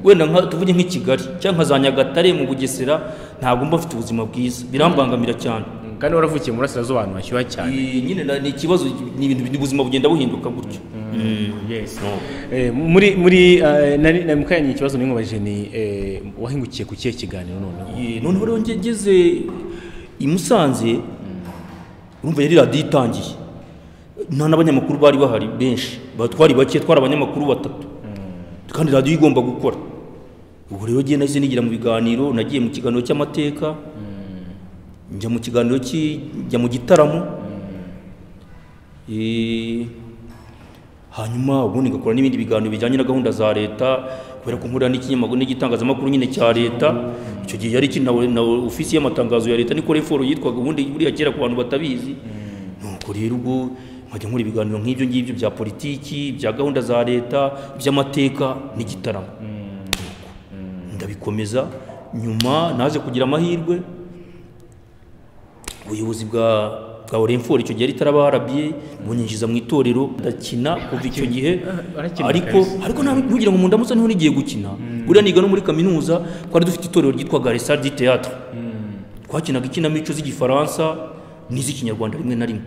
wenda nka tuvuge nk'i kigali cyangwa nka za nyagatare mu bugesera ntabwo mba mfite ubuzima bwiza birambangamira cyane kandi waravukiye mu burasirazuba ahantu hashyuha cyane Iyi nyine na- ni ikibazo ni ibintu ni ubuzima bugenda buhinduka gutyo Yes. No. Eh, muri muri eh, nari nari mukanya ikibazo nimubajije ni eh, wahingukiye ku kihe kiganiro noneho Iyi, noneho rero nge- ngeze i musanze urumva yari radiyo itangiye nta n'abanyamakuru bari bahari benshi Ba- twari bake twari abanyamakuru batatu kandi radiyo igomba gukora ubwo rero ngiye nahise nigira mu biganiro nagiye mu kiganiro cy'amateka njya mu kiganiro ki- njya mu gitaramo Eh, hanyuma ubundi ngakora n'ibindi biganiro bijyanye na gahunda za leta kubera ko nkura n'ikinyamakuru n'igitangazamakuru nyine cya leta icyo gihe yari iki- na na ofisi y'amatangazo ya leta niko reforo yitwaga ubundi buriya kera ku bantu batabizi nuko rero ubwo nkajya nkora ibiganiro nk'ibyo ngibyo bya politiki bya gahunda za leta iby'amateka n'igitaramo ndabikomeza nyuma naje kugira amahirwe ubuyobozi bwa bwa orenfori icyo gihe ritaraba rba bunyinjiza mu itorero ndakina kuva icyo gihe arakina ariko kabisa. ariko nta- ntugira ngo mu ndamutse niho nigiye gukina buriya niga no muri kaminuza twari dufite itorero ryitwaga resal di théâtre twakinaga ikinamico z'igifaransa n'iz'ikinyarwanda rimwe na rimwe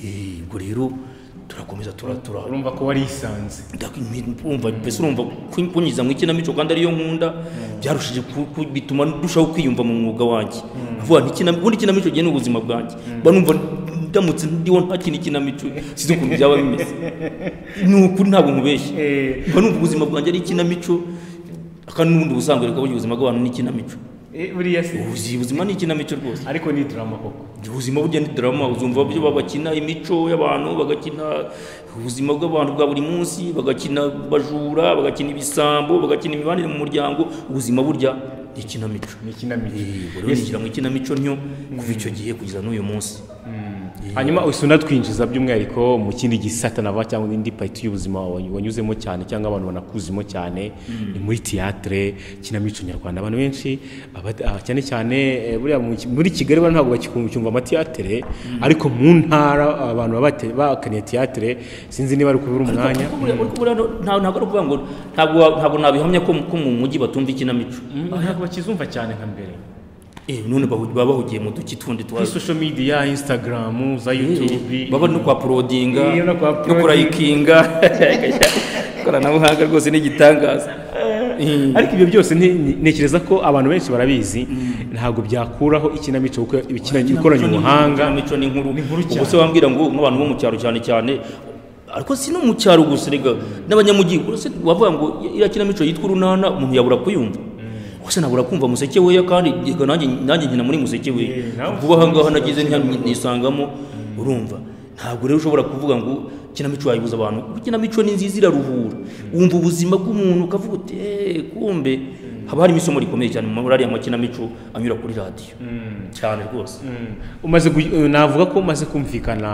Eh, ubwo rero turakomeza turatura urumva ko warisanze ndakumva mbese urumva ku- kunyiza mu ikinamico kandi ariyo nkunda byarushije ku- ku- bituma ndushaho kwiyumva mu mwuga wanjye vuba ubundi ikinamico gihe ni ubuzima bwanjye mba numva ndamutse ndiho ntakina ikinamico sinzi ukuntu byaba bimeze ni ukuri ntabwo nkubeshye mba numva ubuzima bwanjye ari ikinamico kandi n'ubundi ubusanzwe reka burya ubuzima bw'abantu ni ikinamico Eh, buriya se Ubuzi- ubuzima ni ikinamico rwose ariko ni drama koko ubuzima burya ni drama uzumva uburyo bakina imico y'abantu bagakina ubuzima bw'abantu bwa buri munsi bagakina bajura bagakina ibisambo bagakina imibanire mu muryango ubuzima burya ni ikinamico ni ikinamico ubwo rero nigira ngo ikinamico ntyo kuva icyo gihe kugeza n'uyu munsi hanyuma uhise unatwinjiza by'umwihariko mu kindi gisata nava cyangwa indi pariti y'ubuzima wa- wanyuzemo cyane cyangwa abantu banakuzimo cyane ni muri tiyatire kinamico nyarwanda abantu benshi aba- ah, cyane cyane eh, buriya mu ki- muri kigali bano ntabwo bakikumva amatiyatire ariko mu ntara abantu baba bate- bakaniye tiyatire sinzi niba ari kubura umwanya Kuko buriya- kuko buriya nta- ntabwo ari ukuvuga ngo ntabwo wa- ntabwo nabihamya ko ko mu mujyi batumva ikinamico ntabwo bakizumva cyane nka mbere Eh, none bahu- baba bahugiye mu duki tundi kuri twazo social media instagram za youtube baba no kwa porodinga Iyo no kwa no kurayikinga ikoranabuhanga rwose ni igitangaza ariko ibyo byose nte- ntekereza ko abantu benshi barabizi ntabwo byakuraho ikinamico kuko ikinamico ikoranye ubuhanga imico ni inkuru cyane. ubwo se wambwira ngo nk'abantu bo mu cyaro cyane cyane ariko si no mu cyaro gusa rega n'abanyamujyi uretse wavuga ngo iriya kinamico yitwa urunana umuntu yabura kuyumva gusa nabura kumva museke weya kandi reka nanjye nanjye nkina muri museke weya Yeah, nawe vuba aha ngaha nagize ntya nisangamo urumva ntabwo rero ushobora kuvuga ngo ikinamico wayibuza abantu kuko ikinamico ni nziza iraruhura wumva ubuzima bw'umuntu ukavuga uti "Eh, kumbe haba harimo isomo rikomeye cyane muri ariya makinamico anyura kuri radiyo cyane rwose umaze gu- navuga ko umaze kumvikana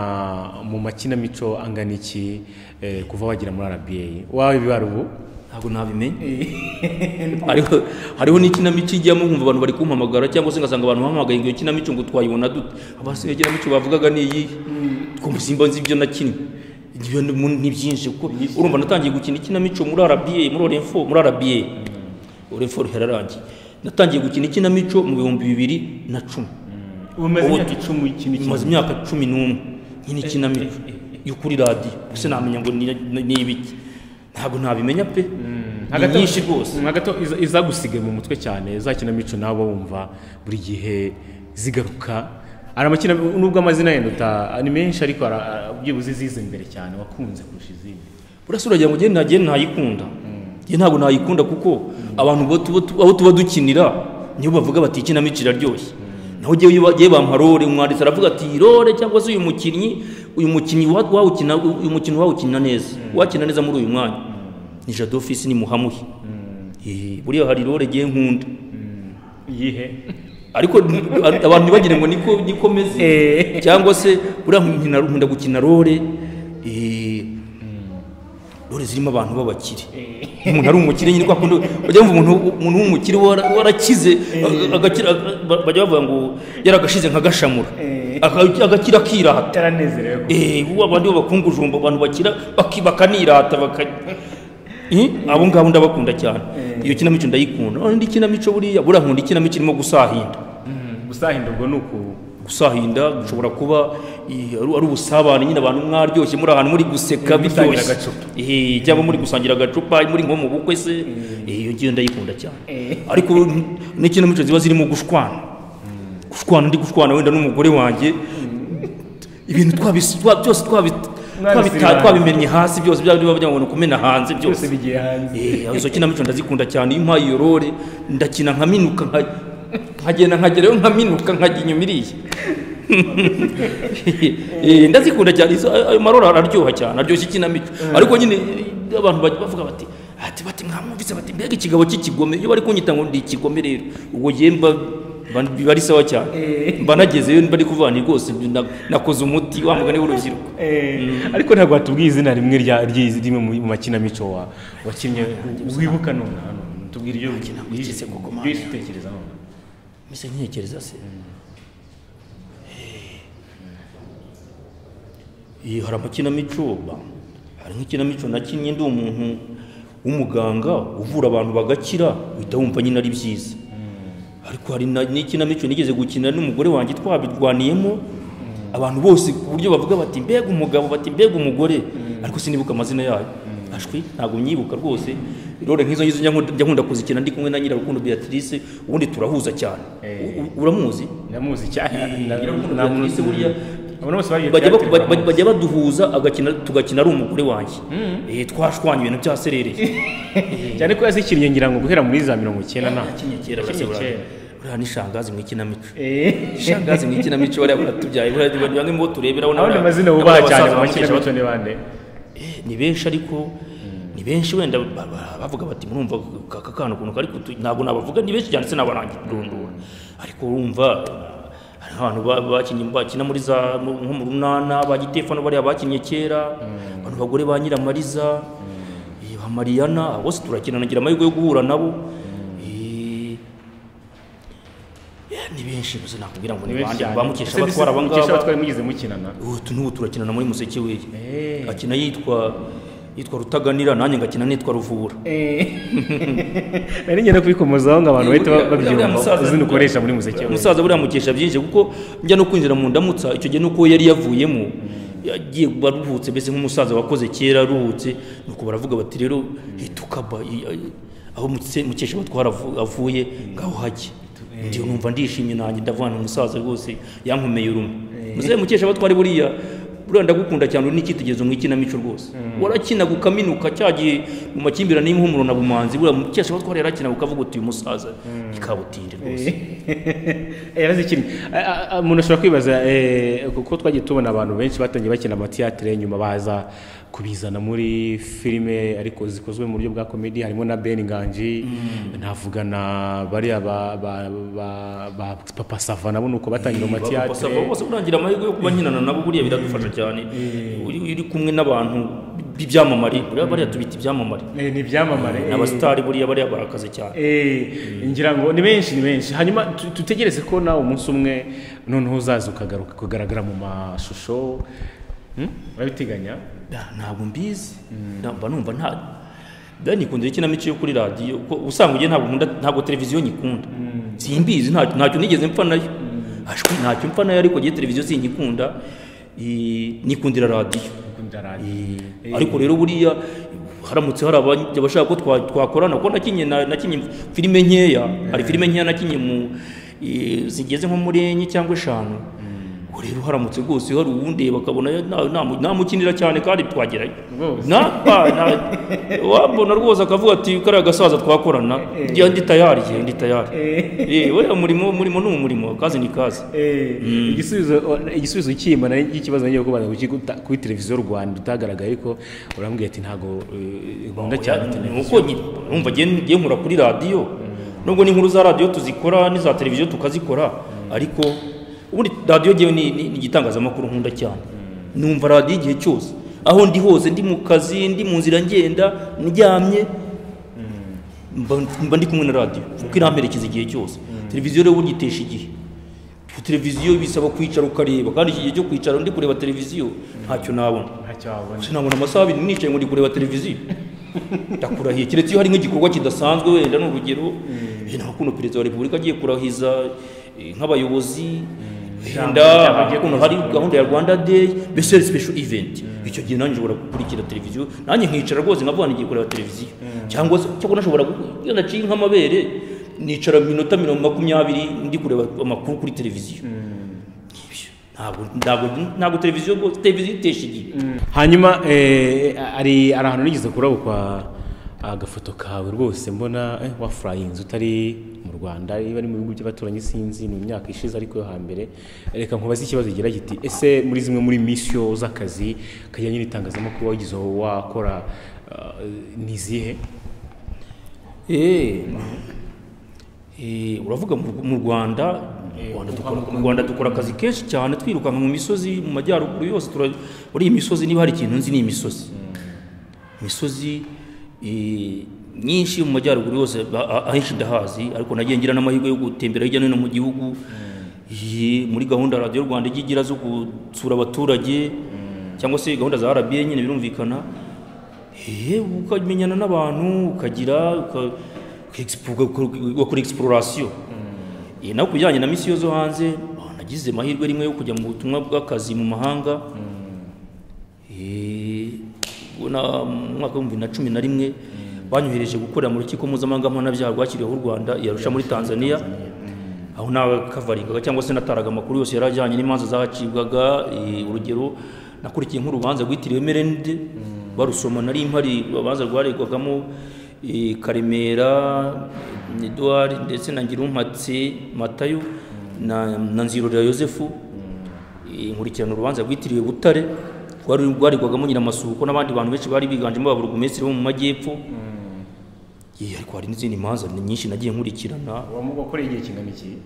mu makinamico angana iki eh, kuva wagera muri RBA wawe bibara ubu ntabwo nabimenya hariho hariho n'ikinamico ijyamo nkumva abantu bari kumpamagara cyangwa se ngasanga abantu bampamagaye ngo iyo kinamico ngo twayibona dute abasigaye ikinamico bavugaga ni iyi twumva simba nzi ibyo nakinnye ibyo ni mu- ni byinshi kuko urumva natangiye gukina ikinamico muri RBA muri Orenfo muri RBA Orenfo yararangiye natangiye gukina ikinamico mu bihumbi bibiri na cumi umaze Ubu- imyaka icumi ikintu maze imyaka cumi n'umwe nyine ikinamico yo kuri radiyo gusa namenya ngo ni- ni ni ibiki ntabwo nabimenya pe ni nyinshi rwose gato izagusigaye mu mutwe cyane za kinamico nabo wumva buri gihe zigaruka ari amakina nubwo amazina yenda uta- ni menshi ariko ara- ara- byibuze izize imbere cyane wakunze kurusha izindi burasura uragira ngo ugende nagende ntayikunda njye ntabwo nayikunda kuko abantu bo tuba- tu- aho tuba dukinira nibo bavuga bati ikinamico iraryoshye naho ujye iyo bagiye bampa role umwanditsi aravuga ati iyi role cyangwa se uyu mukinnyi uyu mukinnyi wa- wawukina uyu mukino wawukina neza wakina neza muri uyu mwanya ni jado fisi ni muhamuhi Eh, buriya hari role ngiye nkunda iyihe ariko abantu ntibagire ngo niko niko meze cyangwa se buriya nkina nkunda gukina role eh, role zirimo abantu b'abakire umuntu ari umukire nyine kwa kundi bajya bumva umuntu umuntu w'umukire wara- warakize aga- agakira aga- bajya bavuga ngo yaragashize nka gashamura Aga- agakira akirata utaranezerewe ko eh ubu abandi b'abakungujumba abantu bakira baki- bakanirata baka Eh, abo ngabo ndabakunda cyane iyo kinamico ndayikunda none indi kinamico buriya buriya nkunda ikinamico irimo gusahinda gusahinda ubwo ni uku gusahinda gushobora kuba eh, ari ari ubusabane nyine abantu mwaryoshye muri ahantu muri guseka gusangira biryoshye agacupa. Eh, cyangwa muri gusangira agacupa muri nko mu bukwe se eh, iyo ngiyo ndayikunda cyane ariko n- n'ikinamico ziba zirimo gushwana gushwana ndi gushwana wenda n'umugore wanjye ibintu twabis- twa- byose twabi- Mwabisibanye. twabita- twabimenye hasi byose bya bindi bavuga ngo ni ukumena hanze byose byose bigiye hanze Eh, izo kinamico ndazikunda cyane iyo impaye iyo role ndakina nkaminuka nka- nkagenda nkagerayo nkaminuka nkajya inyuma iriya Eh, ndazikunda cyane izo- ayo ayo marora araryoha cyane aryoshya ikinamico ariko nyine eh, abantu bajya bavuga bati ati bati mwamwumvise bati mbega ikigabo cy'ikigome iyo bari kunyita ngo ndi ikigome rero ubwo njye mba mba- biba ari sawa cyane mba nagezeyo mba ari kuvana rwose na- nakoze umuti wa mugani w'urubyiruko ariko ntabwo watubwiye izina rimwe rya ry'izi- rimwe mu mu makinamico wa wakinnye wibuka none hano tubwire ibyo nkurikije koko, Mana ibyo utekereza none mbese ntekereza se Eh, hari amakinamico ba hari nk'ikinamico nakinnye ndi umuntu w'umuganga uvura abantu bagakira uhita wumva nyine ari byiza ariko hari na- n'ikinamico nigeze gukina n'umugore wanjye twabirwaniyemo abantu bose ku buryo bavuga bati mbega umugabo bati mbega umugore ariko sinibuka amazina yayo ashwi ntabwo myibuka rwose rero nk'izo ngizo njya nkunda- njya nkunda kuzikina ndi kumwe na nyirarukundo Beatrice ubundi turahuza cyane U- u- uramuzi ndamuzi cyane Nyirarukundo nta muntu- Beatrice buriya abantu bose bagiye bajya baku- kuyatera bajya- amazi. bajya baduhuza agakina tugakina ari umugore wanjye Eh, twashwanye ibintu byaserereye cyane ko yazikinnye ngira ngo guhera muri za mirongo icyenda nta yakinnye kera Yakinnye buriya kera. buriya n'ishangazi mu ikinamico ishangazi mu ikinamico bariya baratubyaye buriya ni bamwe mu bo tureberaho abandi n'abariya- amazina wubaha n'abariya cyane mu basaza bakesha makinamico ni bande Eh, ni benshi ariko ni benshi wenda ba- ba- bavuga bati murumva aka kana ukuntu kari kutu ntabwo nabavuga ni benshi cyane sinabarangiye kurondora ariko urumva hari abantu ba- bakinnye bakina muri za mu- nko mu runana ba gitefano bariya bakinnye kera abantu bagore ba nyiramariza eh, ba mariyana abo bose turakina nagira amahirwe yo guhura nabo Eh, eh, ni benshi gusa nakubwira ngo ni bande bamukesha abatwara aba mukesha ngaba abatwara mugize mukinana ubu n'ubu turakinana muri museke we akina yitwa yitwa rutaganira nanjye ngakina nitwa ruvura nari ngenda kubikomozaho ngo abantu bahite Buriya- buriya babyumva musaza- izina ukoresha muri muziki umusaza buriya mukesha byinshi kuko njya no kwinjira mu ndamutsa icyo gihe nuko yari yavuyemo yagiye kuba aruhutse mbese nk'umusaza wakoze kera aruhutse nuko baravuga bati rero tukaba aho Mutse- mukesha batwara avu- avuye ngaho hajye ndi numva ndishimye nanjye ndavana umusaza rwose yankomeye urume muzehe mukesha batwari buriya buriya ndagukunda cyane uri n'icyitegererezo mu ikinamico rwose warakinaga ukaminuka cya gihe mu makimbirane y'impumuro na bumanzi buriya mukesha batwara yarakinaga ukavuga uti uyu musaza ikabutinde rwose yarazikinnye A- a- a- umuntu ashobora kwibaza eh, kuko twagiye tubona abantu benshi batangiye bakina amatiyatire nyuma baza kubizana muri filime ariko zikozwe mu buryo bwa komedi harimo na ben nganji navuga na bariya ba ba- ba- ba papa sava nabo ni uko batangira mu Bapapa Sava matiyatire bose urangira amahirwe yo kuba nkinana nabo buriya biradufasha cyane uri uri kumwe n'abantu b'ibyamamare buriya bariya tubita ibyamamare Eh, ni ibyamamare eh. abasitari buriya bariya barakaze cyane Eh, ngira ngo ni benshi ni benshi hanyuma tu- dutegereze ko nawe umunsi umwe noneho uzaza ukagaruka kugaragara mu mashusho Hmm? urabiteganya Da, ntabwo mbizi Na- mba numva nta da nikundira ikinamico yo kuri radiyo ko usanga ugiye ntabwo nkunda ntabwo televiziyo nyikunda simbizi ntacyo ntacyo nigeze mpfa nayo ashwi ntacyo mpfa nayo ariko gihe televiziyo sinyikunda eh, nikundira radiyo ukunda radiyo Eh, ariko rero buriya haramutse hari abajya bashaka ko twa- twakorana kuko nakinye na- nakinye filime nkeya hari filime nkeya nakinye mu eh, zigeze nko muri enye cyangwa eshanu Ubwo rero haramutse rwose hari uwundeba bakabona na- namu- namukinira cyane kandi twagerayo Rwose. Na- ba- na- wambona rwose akavuga ati kariya gasaza twakorana njya ndi tayari njye ndi tayari Eh, buriya murimo umurimo ni umurimo akazi ni kazi Eh, igisubizo igisubizo cyima na y'ikibazo ngiye kubaza kuki guta- kuri televiziyo Rwanda utagaragaye ariko urambwiye ati ntago eh, nkunda cyane televiziyo nuko numva ngiye nkura kuri radiyo nubwo n'inkuru za radiyo tuzikora n'iza televiziyo tukazikora ariko ubundi radiyo ngewe ni ni- ni igitangazamakuru nkunda cyane numva radiyo igihe cyose aho ndi hose ndi mu kazi ndi mu nzira ngenda ndyamye mba mba ndi kumwe na radiyo kuko iramperekeza igihe cyose televiziyo rero burya itesha igihe Ku televiziyo bisaba kwicara ukareba kandi iki gihe cyo kwicara ndi kureba televiziyo ntacyo nabona ntacyo wabona sinabona amasaha abiri nicaye ngo ndi kureba televiziyo ndakurahiye keretse iyo hari nk'igikorwa kidasanzwe wenda ni urugero eh, nta kuno perezida wa repubulika agiye kurahiza eh, nk'abayobozi wenda ijambo agiye kuno hari gahunda ya rwanda day mbese hari special event icyo gihe nanjye nshobora gukurikira televiziyo nanjye nkicara rwose nkavuga ngo ngiye kureba televiziyo cyangwa se cyangwa nashobora gu- iyo naciye nk'amabere nicara minota mirongo makumyabiri ndi kureba amakuru kuri televiziyo ntabwo ntabwo- ntabwo televiziyo rwose televiziyo itesha igihe hanyuma eh, ari ari ahantu nigeze kurabo kwa agafoto kawe rwose mbona eh, wafurayinze utari mu rwanda niba ari mu bihugu by'abaturanyi sinzi ni imyaka ishize ariko yo hambere reka nkubaze ikibazo gira giti ese muri zimwe muri misiyo z'akazi kajyanye n'itangazamakuru wagize aho wakora ah, ni izihe Eh, eh, uravuga mu mu rwanda mu Rwanda dukora- mu rwanda dukora akazi kenshi cyane twirukanka mu misozi mu majyaruguru yose tura- muri iyi misozi niba hari ikintu nzi ni imisozi imisozi eh, nyinshi mu majyaruguru yose ba- a- ahenshi ndahazi ariko nagiye ngira n'amahirwe yo gutembera hirya no hino mu gihugu Eh, muri gahunda radiyo rwanda ijya igira zo gusura abaturage cyangwa se gahunda za rba nyine birumvikana Eee ukamenyana n'abantu ukagira uka- uka- uka- ugakora egisipororasiyo naho ku bijyanye na misiyo zo hanze ah, nagize amahirwe rimwe yo kujya mu butumwa bw'akazi mu mahanga Eh, ubona mu mwaka w'ibihumbi bibiri na cumi na rimwe banyohereje gukorera mu rukiko mpuzamahanga mpanabyaha rwashyiriweho u rwanda yarusha muri tanzania aho nakavaringaga cyangwa se nataraga amakuru yose yari ajyanye n'imanza zacibwaga eh, urugero nakurikiye nk'urubanza rwitiriwe merende barusoma nari mpari urubanza rwaregwagamo eh, karemera eduard ndetse na ngirumpatse matayo na, na nzirorera yosefu Eh, nkurikirana urubanza rwitiriwe butare rwari rwaregwagamo nyiramasuhuko n'abandi bantu benshi bari biganjemo ababurugumesitiri bo mu majyepfo Eh, ariko hari n'izindi manza ni nyinshi nagiye nkurikirana wakoreye igihe kingana iki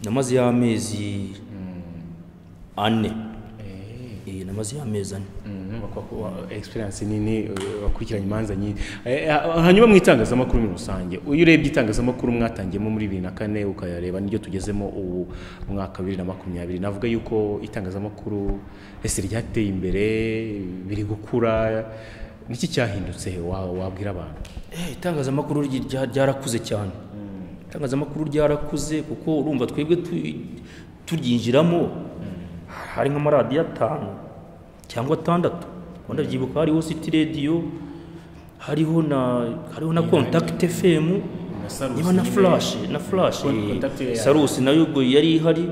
namaze y'amezi ane Eh, namaze y'amezi ane egisperiyanse nini eh, wakurikiranye imanza nyinshi Eh, ha- hanyuma mu itangazamakuru muri rusange iyo urebye itangazamakuru mwatangiyemo muri bibiri na kane ukayareba n'iryo tugezemo ubu mu mwaka wa bibiri na makumyabiri navuga yuko itangazamakuru ese ryateye imbere biri gukura niki cyahindutse wa- wabwira abantu Eh, itangazamakuru ryi- rya- ryarakuze cyane itangazamakuru ryarakuze kuko urumva twebwe tu- turyinjiramo hari nk'amaradiyo atanu cyangwa atandatu ngo ndabyibuka hariho city radio hariho na hariho na contact fm Salus niba na nyine. flash na flash Con- eh, Contact yari- Salus nayo ubwo yari ihari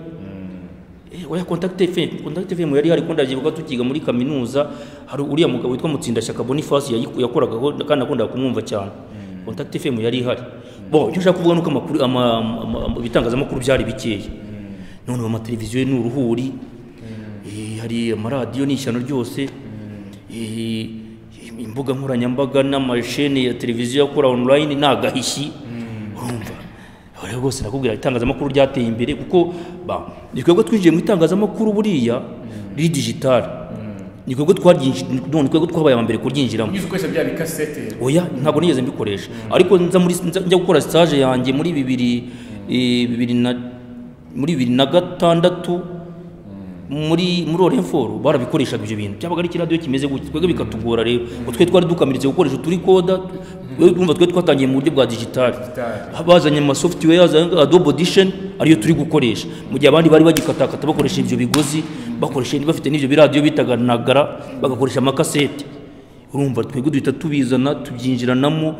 Eh, oya contact fm contact fm yari hari kunda byibuka tukiga muri kaminuza hari uriya mugabo witwa mutsindashyaka boniface yayiku- yakoraga aho, kandi nakundaga kumwumva cyane contact fm yari ihari bo icyo nshaka kuvuga ni uko amakuru ama- ama- ama- ibitangazamakuru byari bikeya none ubu amateleviziyo ni uruhuri Eh, hari amaradiyo ni ishyano ryose Eh, imbuga nkoranyambaga n'amashene ya televiziyo akora online ni agahishyi urumva aha rero rwose nakubwira itangazamakuru ryateye imbere kuko ba ni twebwe twinjiye mu itangazamakuru buriya riri digitali ni twebwe twaryinjiramo none twebwe twabaye aba mbere kuryinjiramo ugize ukoresha bya bikasete oya ntabwo nigeze mbikoresha ariko nza muri nza njya gukora stage yanjye muri bibiri eh, bibiri na muri bibiri na gatandatu muri muri orenforo barabikoreshaga ibyo bintu byabaga ari ikiradiyo kimeze gutya twebwe bikatugora rero ngo twe twari dukamiritse gukoresha turi koda urumva twe twatangiye mu buryo bwa digitali bazanye ama software yazanye adobe audition ariyo turi gukoresha mu gihe abandi bari bagikatakata bakoresha ibyo bigozi bakoresha bafite n'ibyo biradiyo bitaga nagara bagakoresha amakasete urumva twebwe duhita tubizana tubyinjiranamo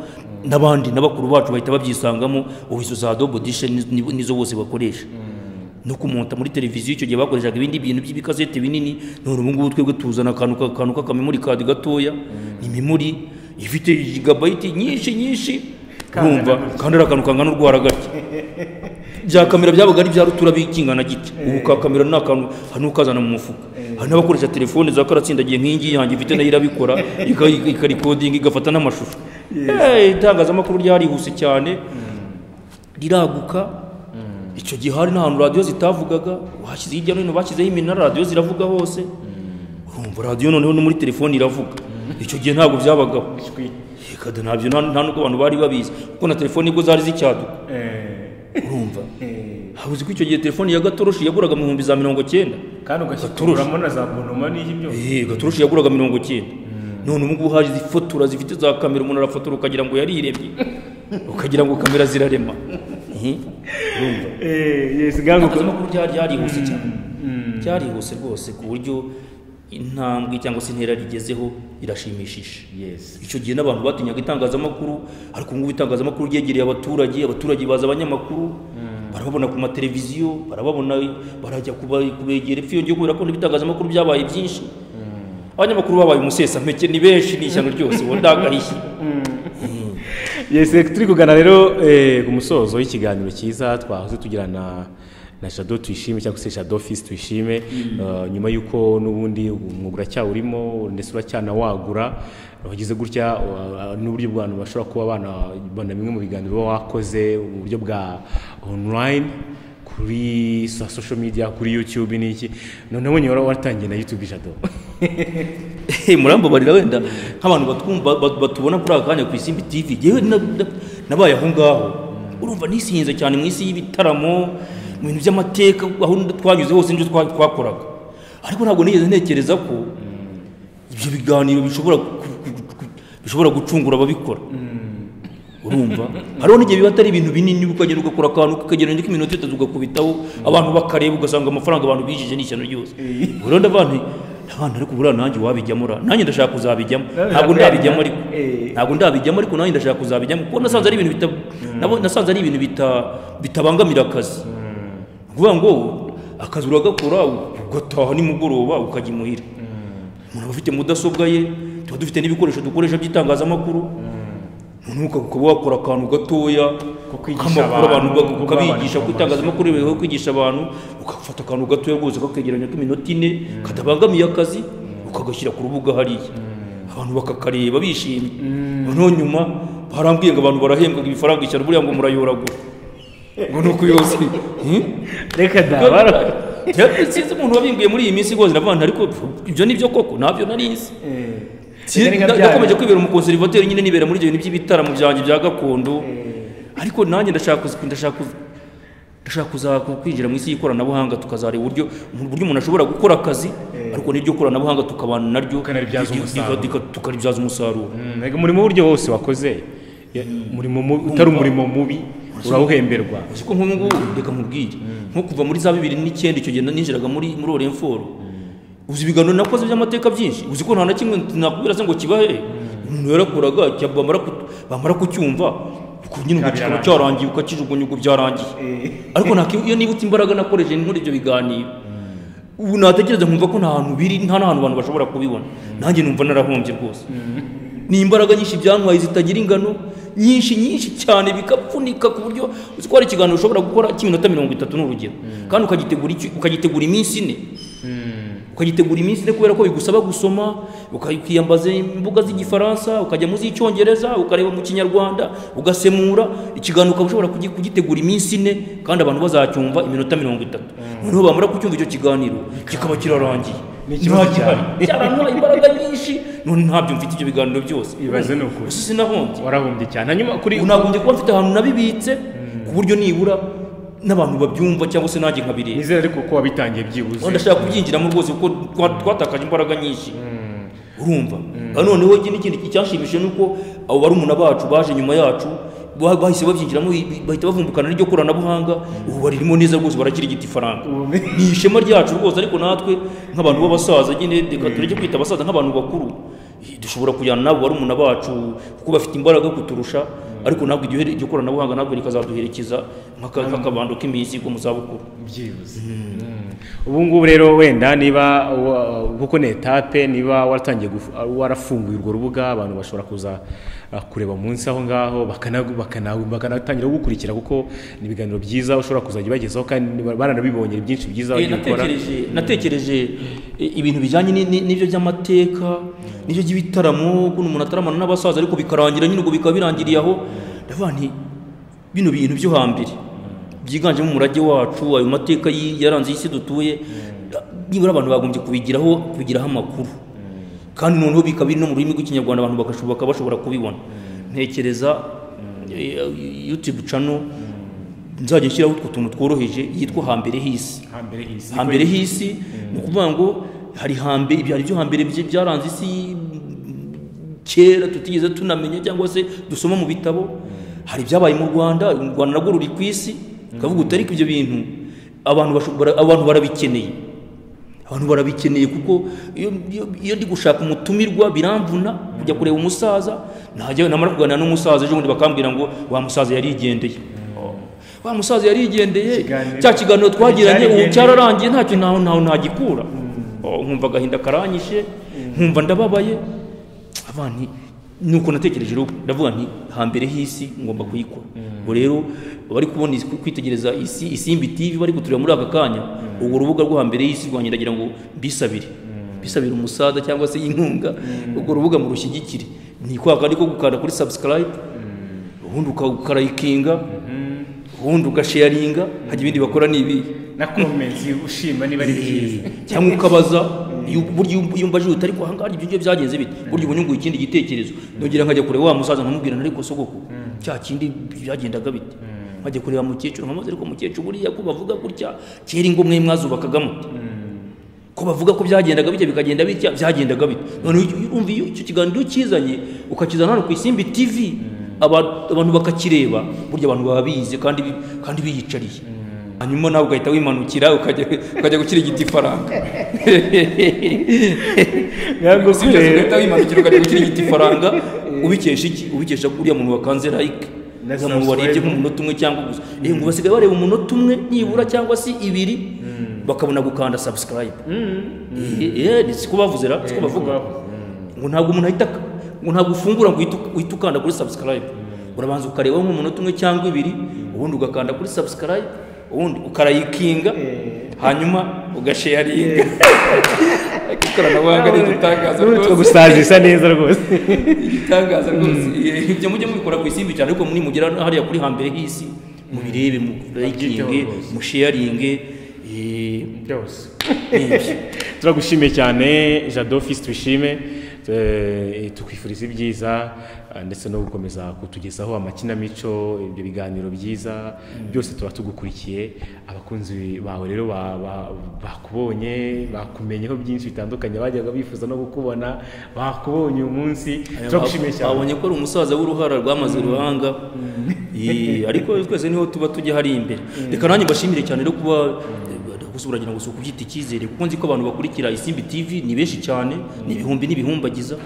n'abandi n'abakuru bacu bahita babyisangamo ubu izo za dobo dishe nizo bose bakoresha no kumonta muri televiziyo icyo gihe bakoreshaga ibindi bintu by'ibikazete binini none ubu ngubu twebwe tuzana akantu ka- akantu k'akamemori kadi gatoya imimuri ifite gigabayiti nyinshi nyinshi urumva kandi ari akantu kangana urwara gake bya kamera byabaga ari bya rutura bikingana giti ubu ka kamera ni akantu hari n'ukazana mu mufuka hari n'abakoresha telefone za karatsindagiye nk'ingi yanjye ifite nayo irabikora ika- ika- ikarikodinga igafata n'amashusho Eh, itangazamakuru ryarihuse cyane riraguka icyo gihe hari n'ahantu radiyo zitavugaga bashyize hirya no hino bashyizeho iminara radiyo ziravuga hose urumva radiyo noneho no muri telefone iravuga icyo gihe ntabwo byabagaho Yekada ntabyo nta nta n'ubwo abantu bari babizi kuko na telefone nibwo zari zicyaduka urumva habuze ko icyo gihe telefone ya gatoroshi yaguraga mu bihumbi za mirongo cyenda kandi ugashyiramo na za bonoma n'ibyo eh gatoroshi yaguraga mirongo cyenda none ubu ngubu haje ifotora zifite za kamera umuntu arafotora ukagira ngo yariremye ukagira ngo kamera zirarema Eh, urumva yesi ngango itangazamakuru ryari ryarihuse cyane ryarihuse rwose ku buryo intambwe cyangwa se intera rigezeho irashimishije yesi icyo gihe n'abantu batinyaga itangazamakuru ariko ubu ngubu itangazamakuru ryegereye abaturage abaturage baza abanyamakuru barababona ku mateleviziyo barababona barajya kuba- kubegera ipfi yongeye kubera ko n'ibitangazamakuru byabaye byinshi abanyamakuru babaye umusesampeke ni benshi ni ishyano ryose uwo ndagahishye Mm. yesi turi kugana rero eh, ku musozo w'ikiganiro cyiza twahoze tugirana na jado tuyishime cyangwa se jado fisi tuyishime eh, nyuma y'uko n'ubundi umwuga uracyawurimo ndetse uracyanawagura wagize gutya wa- n'uburyo bw'abantu bashobora kuba bana bana bimwe mu biganiro uba wakoze mu buryo bwa online kuri sa social media kuri youtube n'iki noneho nyine wari waratangiye na youtube jado Hey, murambabarira wenda nk'abantu batwumva bat- batubona kuri aka kanya ku isimbi tv yewe na- na- nabaye aho ngaho urumva nisinze cyane mu isi y'ibitaramo mu bintu by'amateka aho twanyuze hose n'ibyo twa- twakoraga ariko ntabwo nigeze ntekereza ko ibyo biganiro bishobora ku- ku- ku- bishobora gucungura ababikora urumva hariho n'igihe biba atari ibintu binini ukagenda ugakora akantu ukagenda nk'iminota itatu ugakubitaho abantu bakareba ugasanga amafaranga abantu bijije ni ishyano ryose rero ndavuga nti abantu ariko buriya nanjye wabijyamo ra nanjye ndashaka kuzabijyamo ntabwo ndabijyamo ariko Eh. ntabwo ndabijyamo ariko nanjye ndashaka kuzabijyamo kuko nasanze ari ibintu bita- nabo- nasanze ari ibintu bita- bitabangamira akazi ni ukuvuga ngo akazi uragakora ugataha nimugoroba ukajya imuhira umuntu aba afite mudasobwa ye tuba dufite n'ibikoresho dukoresha by'itangazamakuru noneho uka- ukaba wakora akantu gatoya Ko kwigisha k'amakuru abantu, abantu uka- ko ukabigisha kubaha ku itangazamakuru bibaho kwigisha abantu ugafata akantu gatoya rwose kakegeranya k'iminota ine katabangamiye akazi ukagashyira ku rubuga hariya abantu bakakareba bishimye noneho nyuma barambwiye ngo abantu barahembwa ibifaranga ijana buriya ngo murayoragura ngo ni ukuyoza reka sinzi umuntu wabimbiye muri iyi minsi rwose ndavuga nti ariko ibyo ni byo koko ntabyo nari nzi Si- na- nakomeje kwibera umukonservateri nyine nibera muri ibyo bintu by'ibitaramo byanjye bya gakondo ariko nanjye ndashaka kuzi- ndashaka kuzi- ndashaka kuza kwinjira mu isi y'ikoranabuhanga tukazareba uburyo mu- uburyo umuntu ashobora gukora akazi ariko n'iryo koranabuhanga tukabana naryo Ukanaribyaza rika- rika- umusaruro. rika- tukaribyaza umusaruro umurimo w'uburyo wose wakoze ya- umurimo mu- utari umurimo mubi urawuhemberwa uzi ko nk'ubu ngubu reka nkubwire nko kuva muri za bibiri n'icyenda icyo gihe ninjiraga muri muri oremforo uzi ibiganiro nakoze by'amateka byinshi uzi ko nta na kimwe nakubwira se ngo kibahe umuntu yarakoraga cya- bamara ku- bamara kucyumva uko nyine ngo kikaba cyarangiye ukakijugunya ubwo byarangiye ariko nta ki- iyo nibutse imbaraga nakoresheje muri ibyo biganiro ubu natekereza nkumva ko nta hantu biri nta n'ahantu abantu bashobora kubibona nanjye numva narahombye rwose ni imbaraga nyinshi byantwaye zitagira ingano nyinshi nyinshi cyane bikapfunika ku buryo uzi ko hari ikiganiro ushobora gukora cy'iminota mirongo itatu ni urugero kandi ukagitegura iki- ukagitegura iminsi ine ukagitegura iminsi ine kubera ko bigusaba gusoma uka- ukiyambaza imbuga z'igifaransa ukajya mu z'icyongereza ukareba mu kinyarwanda ugasemura ikiganiro ukaba ushobora kugi- kugitegura iminsi ine kandi abantu bazacyumva iminota mirongo itatu noneho bamara kucyumva icyo kiganiro kikaba kirarangiye Ni ikibazo Nta gihari. cyarantwaye imbaraga nyinshi none ntabyo mfite ibyo biganiro byose Ibaze ni ukuri. Gusa sinahombye warahombye cyane hanyuma kuri ubu nagombye kuba mfite ahantu nabibitse ku buryo nibura n'abantu babyumva cyangwa se nanjye nkabireba nizera ariko ko wabitangiye byibuze aho ndashaka kubyinjiramo rwose kuko twa- twatakaje imbaraga nyinshi urumva ariko noneho iki n'ikindi cyanshimishije ni uko abo barumuna bacu baje nyuma yacu ba- bahise babyinjiramo bi- bi- bahita bavumbukana n'iryo koranabuhanga ubu baririmo neza rwose barakirigita ifaranga ni ishema ryacu rwose ariko natwe nk'abantu b'abasaza nyine reka tureke kwita abasaza nk'abantu bakuru dushobora kujyana n'abo barumuna bacu kuko bafite imbaraga kuturusha ariko ntabwo iryo iryo koranabuhanga ntabwo rikazaduherekeza nk'aka- nk'akabando k'iminsi ko mu zabukuru byibuze ubu ngubu rero wenda niba wa- kuko ni etape niba waratangiye guf- warafunguye urwo rubuga abantu bashobora kuza uh, kureba munsi aho ngaho bakana- bakana- bakanatangira gukurikira kuko ni ibiganiro byiza ushobora kuzajya ubagezaho kandi ba- baranabibonye byinshi byiza Eh, wagiye ukora natekereje natekereje eh, ibintu bijyanye ni- ni- n'ibyo by'amateka n'ibyo by'ibitaramo ukuntu umuntu ataramana n'abasaza ariko bikarangira nyine ubwo bikaba birangiriye aho ndavuga nti bino bintu byo hambere byiganjemo umurage wacu ayo mateka yi- yaranze isi dutuye nibura abantu bagombye kubigiraho kubigiraho amakuru kandi noneho bikaba biri no mu rurimi rw'ikinyarwanda abantu bagashobora bakaba bashobora kubibona ntekereza eh, youtube channel nzajya nshyiraho utwo tuntu tworoheje yitwa hambere h'isi hambere hisi hambere h'isi ni ukuvuga ngo hari hambere hari ibyo hambere bye byaranze isi kera tutigeze tunamenya cyangwa se dusoma mu bitabo hari ibyabaye mu rwanda u rwanda narwo ruri ku isi ukavuga uti ariko ibyo bintu abantu bashobora abantu barabikeneye abantu barabikeneye kuko iyo- iyo- iyo ndi gushaka umutumirwa biramvuna kujya kureba umusaza najya namara kuganira n'umusaza ejo bundi bakambwira ngo wa musaza yarigendeye wa musaza yarigendeye Ikiganiro- cya kiganiro twagiranye ubu Cyarigendeye. cyararangiye ntacyo ntaho ntaho ntagikura Oh, nkumva agahinda karanyishe nkumva ndababaye abana nuko natekereje rero ndavuga nti hambere h'isi ngomba kuyikora ubwo rero bari kubona isi- kwitegereza isi isimbi tv bari guturira muri aka kanya ubwo rubuga rwo hambere y'isi rwanjye ndagira ngo mbisabire bisabire umusaza cyangwa se inkunga ubwo rubuga murushyigikire ni kwa kandi ko gukanda kuri subscribe ubundi uka- ukarayikinga ubundi ugasharinga hajya ibindi bakora ni ibihe na komensi ushima niba ari byiza cyangwa ukabaza iyo- burya iyo- iyo mbajije uti ariko ahangaha ibyo ngibyo byagenze bite burya ubu nyunguye ikindi gitekerezo ndongera nkajya kureba wa musaza nkamubwira nti ariko sogoko cya kindi byagendaga bite nkajya kureba mukecuru nkamubaza ariko mukecuru buriya ko bavuga gutya kera ingo mwe mwazubakaga muti ko bavuga ko byagendaga bitya bikagenda bitya byagendaga bitya none iyo- urumva iyo icyo kiganiro iyo ukizanye ukakizana hano ku isimbi tv aba- abantu bakakireba burya abantu baba bize kandi bi- kandi biyicariye hanyuma nawe ugahita wimanukira ukajya ukajya gukira igiti ifaranga ntabwo Si byo, ugahita wimanukira ukajya gukira igiti ifaranga ubikesha iki ubikesha uriya muntu wakanze like Na uriya muntu warebye subscribe. mu munota umwe cyangwa gusa Eh, ngo basigaye bareba umunota umwe nibura cyangwa se ibiri bakabona gukanda subscribe Eh, eh, ni siko bavuze ra siko bavuga ngo ntabwo umuntu ahita ngo ntabwo ufungura ngo uhite u- uhite ukanda kuri subscribe urabanza ukareba nk'umunota umwe cyangwa ibiri ubundi ugakanda kuri subscribe ubundi ukarayikinga hanyuma ugasharinga ikoranabuhanga ni igitangaza n'uwitwa rwose gusaza isa neza rwose igitangaza rwose Eh, ibyo mujye mubikora ku isimbi cyane ariko muri mugera hariya kuri hambere h'isi mubirebe murayikinge Babyiteho rwose. musharinge eh, byose n'ibyo. turagushimiye cyane jado fisi twishime eh, tukwifuriza ibyiza eh, ndetse no gukomeza kutugezaho amakinamico ibyo biganiro byiza byose tuba tugukurikiye abakunzi bawe rero ba- ba- bakubonye bakumenyeho byinshi bitandukanye bajyaga bifuza no kukubona bakubonye uyu munsi turagushimiye cyane babonye ko ari umusaza w'uruhara rwamaze uruhanga Eh, ariko twese niho tuba tujya hari imbere reka nanjye mbashimire cyane rero kuba gusa uragira ngo si ukubyita icyizere kuko nzi ko abantu bakurikira isimbi tv ni benshi cyane ni ibihumbi n'ibihumbagiza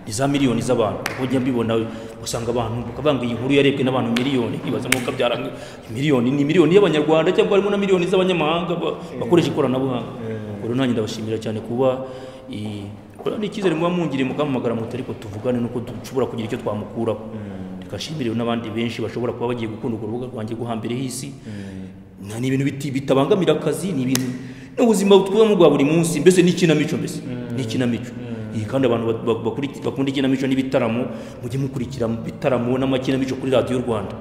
ni za miliyoni z'abantu kuko njya mbibona usanga abantu bakavuga ngo iyi nkuru yarebwe n'abantu miliyoni nkibaza nk'uko byara miliyoni ni miliyoni y'abanyarwanda cyangwa harimo na miliyoni z'abanyamahanga ba- bakoresha ikoranabuhanga ubwo rero nanjye ndabashimira cyane kuba eh, Kora ni icyizere muba mungiriye mukampamagara muti ariko tuvugane nuko dushobora kugira icyo twamukuraho rikashimire n'abandi benshi bashobora kuba bagiye gukunda urwo rubuga rwanjye rwo hambere h'isi Na- ni ibintu biti- bitabangamira akazi ni ibintu n'ubuzima twubamo bwa buri munsi mbese ni ikinamico mbese ni ikinamico Iyi kandi abantu ba- ba- bakuri- bakunda ikinamico n'ibitaramo mujye mukurikira mu bitaramo n'amakinamico kuri radiyo rwanda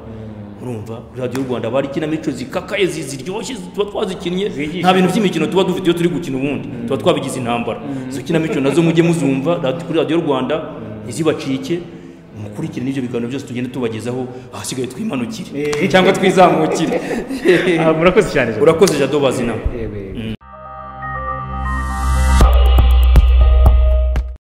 urumva kuri radiyo rwanda haba hari ikinamico zikakaye zi- ziryoshye zi- tuba twazikinnye nta bintu by'imikino tuba dufite iyo turi gukina ubundi tuba twabigize intambara izo kinamico nazo mujye muzumva radi- kuri radiyo rwanda ntizibacike mukurikire n'ibyo biganiro byose tugenda tubagezaho ahasigaye twimanukire cyangwa twizamukire Ah, murakoze cyane jado urakoze jado bazi nawe